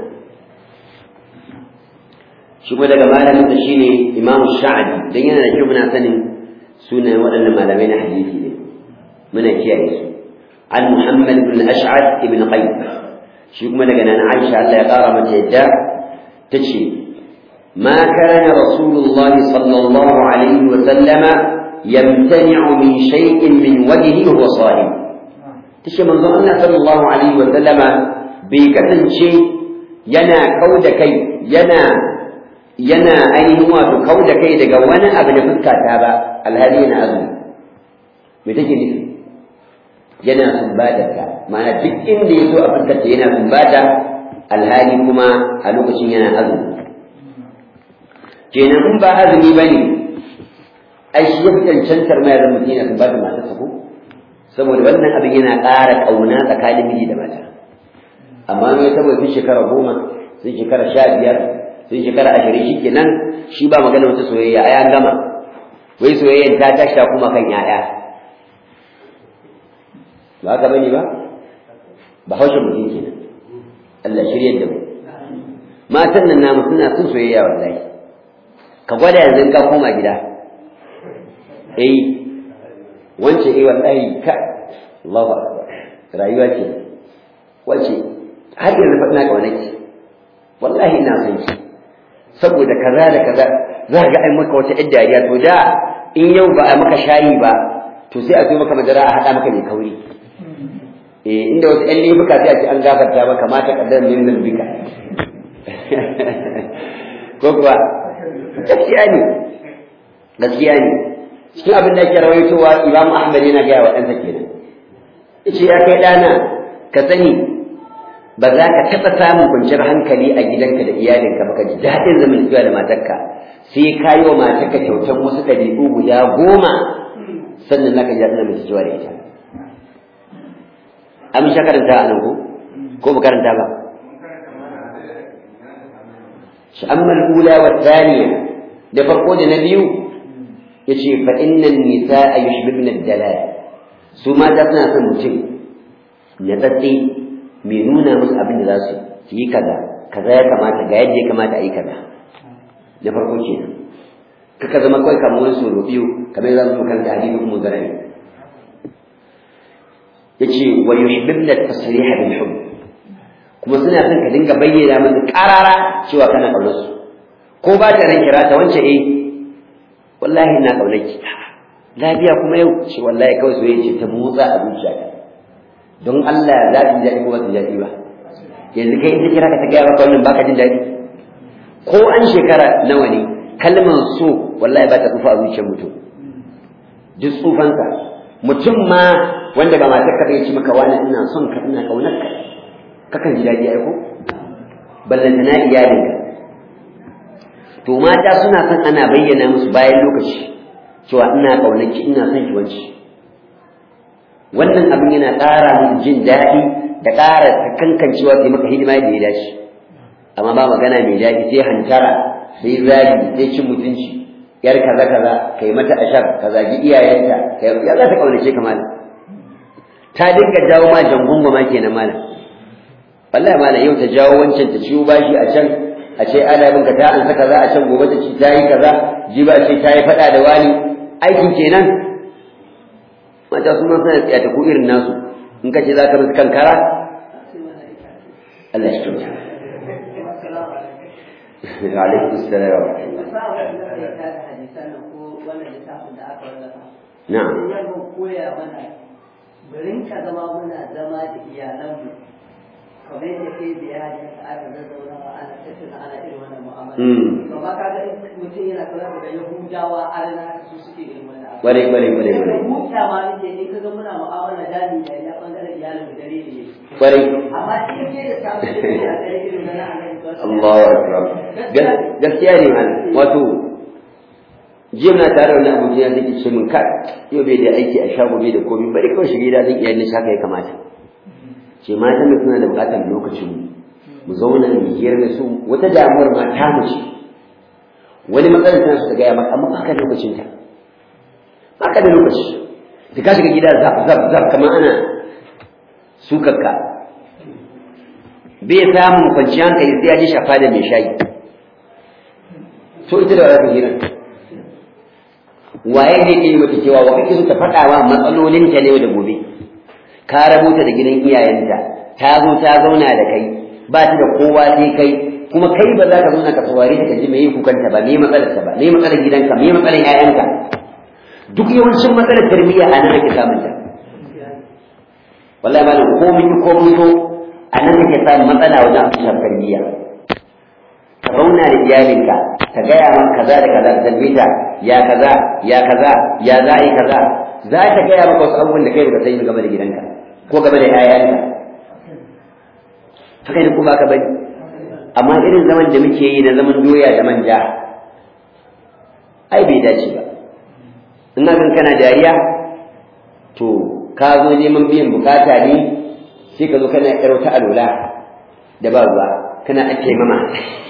shi kuma daga malamin da shine imamu sha'adi don yana da kyau muna sanin sunayen waɗannan malamai na hadisi ne muna kiyaye su an muhammad ibn ash'ad ibn qayyim shi kuma daga nan aisha Allah ya ƙara mata yadda tace ما كان رسول الله صلى الله عليه وسلم يمتنع من شيء من وجهه وهو صائم تشي من الله صلى الله عليه وسلم بكتن شيء ينا كود كي ينا ينا أين هو كود كي دقا وانا أبن فكا تابا الهدي ينا أذن متجي نفي ينا سنبادك معنى duk inda ya zo a fuskarta yana sumbata alhali kuma a lokacin yana azumi kenan in ba azumi ba ne ai shi ya fi cancantar mai zama mutum yana ba da matarsa ko saboda wannan abin yana ƙara ƙauna tsakanin miji da mata amma mai saboda sun shekara goma sun shekara sha biyar sun shekara ashirin shi kenan shi ba magana wata soyayya ai an gama wai soyayyan ta tashi ta kuma kan 'ya'ya ba haka bane ba ba haushin mutum kenan Allah shirya da mu matan nan namu suna son soyayya wallahi ka gwada yanzu ka koma gida eh wance eh wallahi ka Allahu akbar rayuwa ce wace har yanzu fa ina kauna ki wallahi ina son ki saboda kaza da kaza za ga ai maka wata yadda dariya to da in yau ba a maka shayi ba to sai a zo maka madara a haɗa maka mai kauri eh inda wasu ƴan laifuka sai a ce an gafarta maka mata kaddar min zalbika ko kuwa gaskiya ne gaskiya ne cikin abin da ake rawaitowa Imam Ahmad yana gaya wa ɗansa kenan yace ya kai ɗana ka sani ba za ka taɓa samun kwanciyar hankali a gidanka da iyalinka ba ka ji daɗin zamantakewa da matarka sai ka yi wa matarka kyautan wasu ɗabi'u guda goma sannan za ka ji daɗin zamantakewa da ita an sha karanta a nan ko ko ba karanta ba amma al-ula wa thaniya da farko da na biyu yace fa innal nisaa yushbibna ad-dalal su mata suna son mutum ya tsatsi mai nuna musu abin da za su yi kaza kaza ya kamata ga yadda ya kamata a yi kaza da farko kenan kaka zama kawai kamar wani soro biyu kamar za mu karanta hadisi kuma garani yace wa yuhibbuna at-tasriha bil hubb kuma suna son ka dinga bayyana musu karara cewa kana kaunar su ko ba ta ran kira ta wance eh wallahi ina kaunar ki lafiya kuma yau ce wallahi kawai soyayya ce ta motsa a zuciya don Allah za ta ji daɗi ko ba ta ji daɗi ba yanzu kai in ta kira ka ta gaya maka wannan baka jin daɗi ko an shekara nawa ne kalmar so wallahi ba ta tsufa a zuciyar mutum duk tsufansa mutum ma wanda ba matar ka ya ci maka wani ina son ka ina kaunar ka kakan ji daɗi ai ko ballanta na iyalinka to mata suna son ana bayyana musu bayan lokaci cewa ina kaunar ki ina son ki wanci wannan abin yana ƙara musu jin daɗi da ƙara kankancewa sai maka hidima da ya dace amma ba magana mai daɗi sai hantara sai zagi sai cin mutunci yar kaza kaza kai mata ashar ka zagi iyayenta kai ya za ta kaunace ka malam ta dinga jawo ma jangungo ma kenan malam wallahi malam yau ta jawo wancan ta ciwo bashi a can a ce ana bin ka ta an saka za a can gobe ta ci ta yi kaza jiba ce ta yi faɗa da wani aikin kenan mata su ma suna tsaya ta ko irin nasu in ka ce za ka musu kankara Allah shi kyauta alaikum salam wa na'am koya mana garin ka zama muna zama da iyalanmu kamar yadda kai da ya ji ka aka zazzauna wa ana tattuna ana irin wannan mu'amala amma ka ga mutum yana kula da yahudawa arna su suke irin wannan abu bare bare bare bare mu ta ma nake in ka ga muna mu'amala dadi da ya bangaren iyalin mu dare ne bare amma shi ke da samu da ya dare irin wannan annabi Allahu akbar gaskiya ne man wato jiya na tare da wani abuja zai ce min ka yau bai da aiki a shago bai da komai bari kawai shiga gida zan iya nishi haka ya kamata ce mata mu suna da bukatar lokacin mu zauna mu hiyar da su wata damuwar ma ta mu ce wani matsalar tana su ta gaya maka amma baka da lokacin ta baka da lokaci da ka shiga gida zap zap zap kamar ana sukakka bai samun kwanciyar hankali sai ya ji shafa da mai shayi so ita da wadatar hirar waye zai iya yi mata cewa wa kake so ta faɗa wa matsalolinta ne da gobe ka rabuta da gidan iyayenta ta zo ta zauna da kai ba ta da kowa sai kai kuma kai ba za ka zauna ka saurare ta kaji me yi kukanta ba me matsalar ta ba me matsalar gidanka me matsalar ƴaƴanka duk yawancin matsalar tarbiyya a nan ake samun ta wallahi malam ko mun ko mun so a nan ake samun matsala wajen amsar tarbiyya ka zauna da iyalinka ka gaya maka kaza da kaza da ta ya kaza ya kaza ya za a yi kaza za ta gaya maka wasu abubuwan da kai baka sani game da gidanka ko game da 'ya'yanka haka ne kuma ka bari amma irin zaman da muke yi na zaman doya da manja ai bai dace ba ina gan kana dariya to ka zo neman biyan bukata ne sai ka zo kana yar wata alola da ba ruwa kana ake mama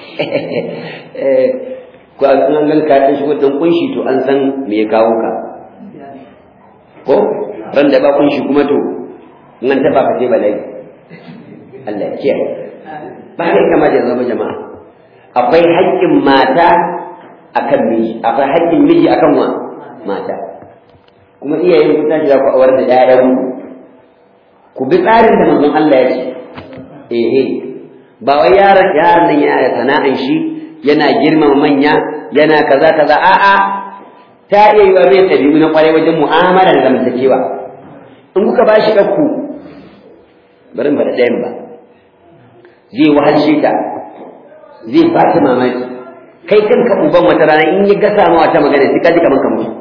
ko an gan ka ɗan shigo dan kunshi to an san me ya kawo ka ko ran da ba kunshi kuma to in an taba ka sai balai Allah ya kiyaye ba kai kama da zama jama'a akwai haƙƙin mata akan miji akwai haƙƙin miji akan wa mata kuma iyayen ku tashi za ku awar da ƴaƴan ku bi tsarin da manzon Allah ya ce eh ba wai yaron yaron nan yana da sana'an shi yana girmama manya yana kaza kaza a'a ta iya yiwa mai ɗabi'u na ƙwarai wajen mu'amala da zamantakewa in kuka ba shi ɗauku bari ba da ɗayan ba zai wahalshe ta zai ba ta mamaki kai kanka uban wata rana in ya gasa ma wata magana sai ka ji kamar ka mutu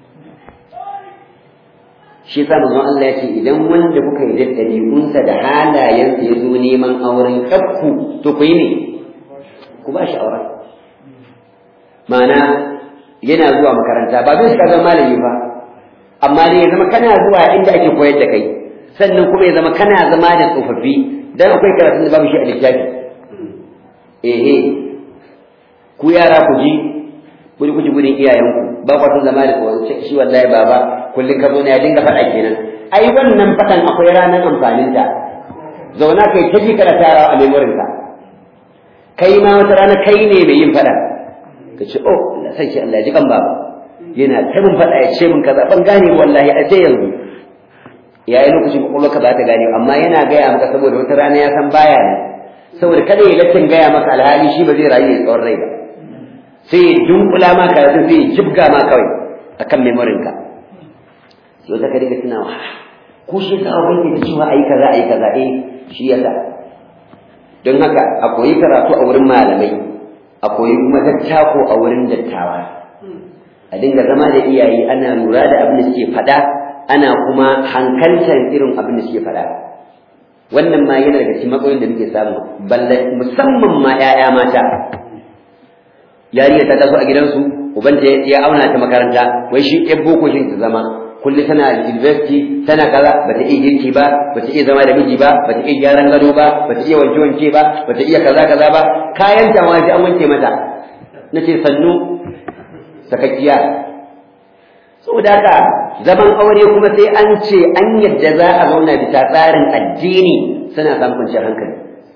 shi yasa manzon Allah ya ce idan wanda kuka yi da ɗabi'unsa da halayensa ya zo neman auren kakku to ku yi ne ku ba shi auren ma'ana yana zuwa makaranta ba zai shiga zama malami ba amma dai ya zama kana zuwa inda ake koyar da kai sannan kuma ya zama kana zama da tsofaffi dan akwai karatun da babu shi a littafi eh ku yara ku ji kudi kuji gudun iyayenku ba ku zama da shi wallahi baba kullum ka zo ne ya dinga faɗa kenan ai wannan faɗan akwai ranar amfanin ta zauna kai ta ji kana tara a memorin ka kai ma wata rana kai ne mai yin faɗa ka ce oh Allah sai shi Allah ya ji kan baba yana ta min faɗa ya ce min kaza ban gane wallahi a sai yanzu yayi lokacin kwakwalwa ka ba ta gane amma yana gaya maka saboda wata rana ya san baya ne saboda kada ya lattin gaya maka alhali shi ba zai rayu ya tsawon rai ba sai ya dunkula ma karatun sai ya jibga ma kawai akan memorin ka yau ta ka riga tunawa ko shi ka abin da cewa ayi kaza ayi kaza eh shi yasa don haka a koyi karatu a wurin malamai a koyi kuma dattako a wurin dattawa a dinga zama da iyaye ana lura da abin da suke faɗa ana kuma hankaltar irin abin da suke faɗa wannan ma yana daga cikin matsalolin da muke samu balle musamman ma 'ya'ya mata yariya ta taso a gidansu ubanta ya auna ta makaranta wai shi ɗan boko shi ta zama kullum tana university tana kaza bata iya girki ba bata iya zama da miji ba bata iya gyaran gado ba bata iya wanke wanke ba bata iya kaza kaza ba kayan ta ma an wanke mata nace sannu sakakkiya saboda haka zaman aure kuma sai an ce an yadda za a zauna bisa tsarin addini suna samun kwanciyar hankali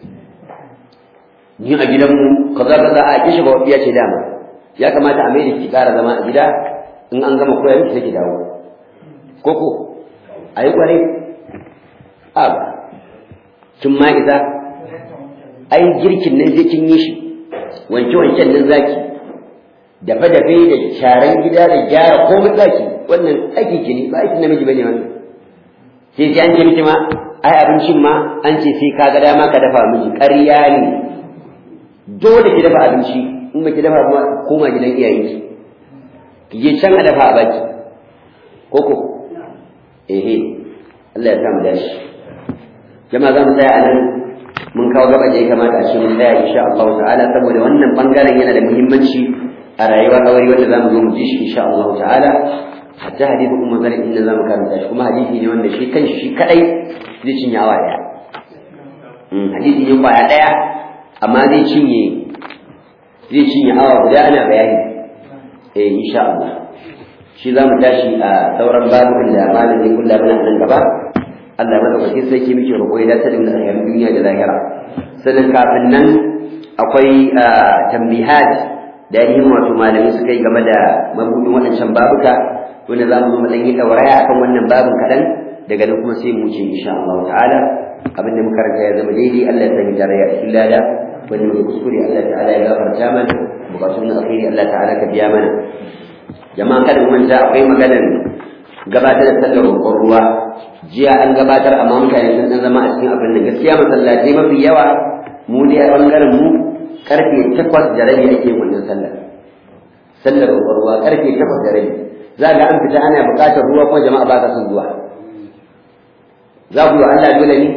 ni a gidanmu kaza kaza a kishi ba ya ce dama ya kamata a mai da ki ƙara zama a gida in an gama koya miki sai ki dawo koko a yi kwarai a kin ma isa ai girkin nan zai kin yi shi wanke wanken nan zaki dafe dafe da sharan gida da gyara komai zaki wannan aiki ki ne ba aiki namiji bane wannan sai sai an ce miki ma ai abincin ma an ce sai ka ga dama ka dafa miji ƙarya ne dole ki dafa abinci in ba ki dafa ba koma gidan iyayenki ki je can a dafa a baki koko ehe Allah ya sa mu dashi jama'a za mu tsaya anan mun kawo gaba da ya kamata a ce mun tsaya insha Allah ta'ala saboda wannan bangaren yana da muhimmanci a rayuwar aure wanda za mu zo mu ji shi insha Allah ta'ala hatta hadisi umma zan inda za mu karanta shi kuma hadisi ne wanda shi kanshi shi kadai zai cinye awa daya hadisi ne kwaya daya amma zai cinye zai cinye awa guda ana bayani eh insha Allah shi za mu tashi a sauran babukan da malam zai kulla mana nan gaba Allah madaukakin sarki muke roƙo ya dace da mu alherin duniya da lahira sannan kafin nan akwai tambihat da ainihin wato malamai suka yi game da mabudin waɗancan babuka wanda za mu zo mu ɗan yi ɗauraya akan wannan babin kaɗan daga nan kuma sai mu wuce insha Allah ta'ala abin da muka karanta ya zama daidai Allah ya sanya tarayya a cikin lada wanda muka kuskure Allah ta'ala ya gafarta mana bukatun na alheri Allah ta'ala ka biya mana jama'a kada mu manta akwai maganar gabatar da sallar roƙon ruwa jiya an gabatar amma mutane sun dan zama a cikin abin da gaskiya masallatai mafi yawa mu dai a bangaren mu karfe takwas da rabi ake wannan sallar sallar roƙon ruwa karfe takwas da rabi za ga an fita ana buƙatar ruwa ko jama'a ba ka son zuwa za ku yi Allah dole ne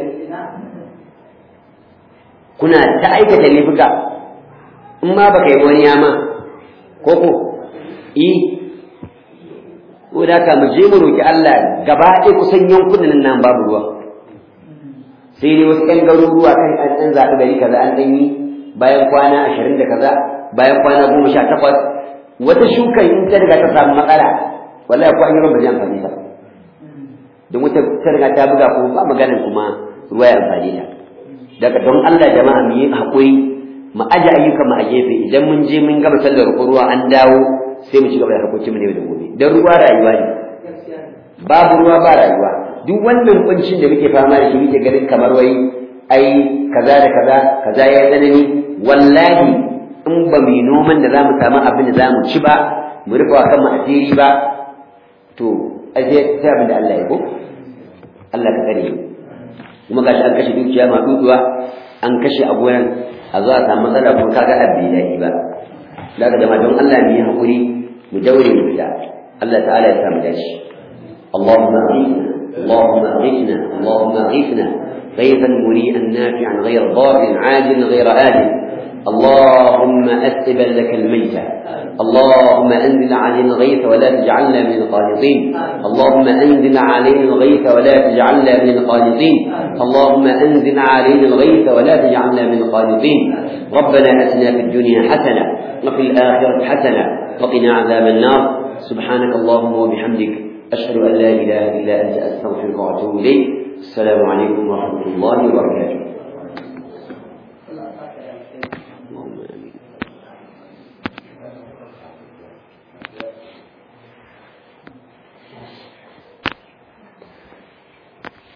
kuna ta aikata laifuka in ma baka yi wani yama ko ko i ko da ka mu je mu roki Allah gaba ɗaya kusan yankunan nan babu ruwa sai dai wasu ƴan garuruwa kan an ɗan zaɓi gari kaza an ɗan yi bayan kwana ashirin da kaza bayan kwana goma sha takwas wata shuka in ta riga ta samu matsala wallahi ko an yi ba zai amfani ta don wata ta riga ta buga ko ba maganin kuma ruwa ya amfani ta daga don Allah jama'a mu yi haƙuri mu aje ayyukan mu a gefe idan mun je mun gama sallar ruwa an dawo sai mu ci gaba da harkokin mu ne da gobe dan ruwa rayuwa ne babu ruwa ba rayuwa duk wannan kuncin da muke fama da shi muke ganin kamar wai ai kaza da kaza kaza ya tsanani wallahi in ba mu yi noman da zamu samu abin da zamu ci ba mu rufa kan mu asiri ba to aje sai abin da Allah ya ko Allah ka tsare kuma gashi an kashe dukiya ma duduwa an kashe a gonan a zo a samu matsala kuma kaga abin da ba daga jama'a don Allah mu yi hakuri mu daure mu fita Allah ta'ala ya samu dashi اللهم أغيثنا اللهم أغيثنا اللهم أغيثنا غيثا مريئا نافعا غير ضار عاجل غير آجل اللهم أثب لك الميتة اللهم أنزل علينا الغيث ولا تجعلنا من القانطين اللهم أنزل علينا الغيث ولا تجعلنا من القانطين اللهم أنزل علينا الغيث ولا تجعلنا من القانطين ربنا أتنا في الدنيا حسنة وفي الآخرة حسنة وقنا عذاب النار سبحانك اللهم وبحمدك أشهد أن لا إله إلا أنت أستغفرك وأتوب إليك السلام عليكم ورحمة الله وبركاته Allah ya saka ya alheri.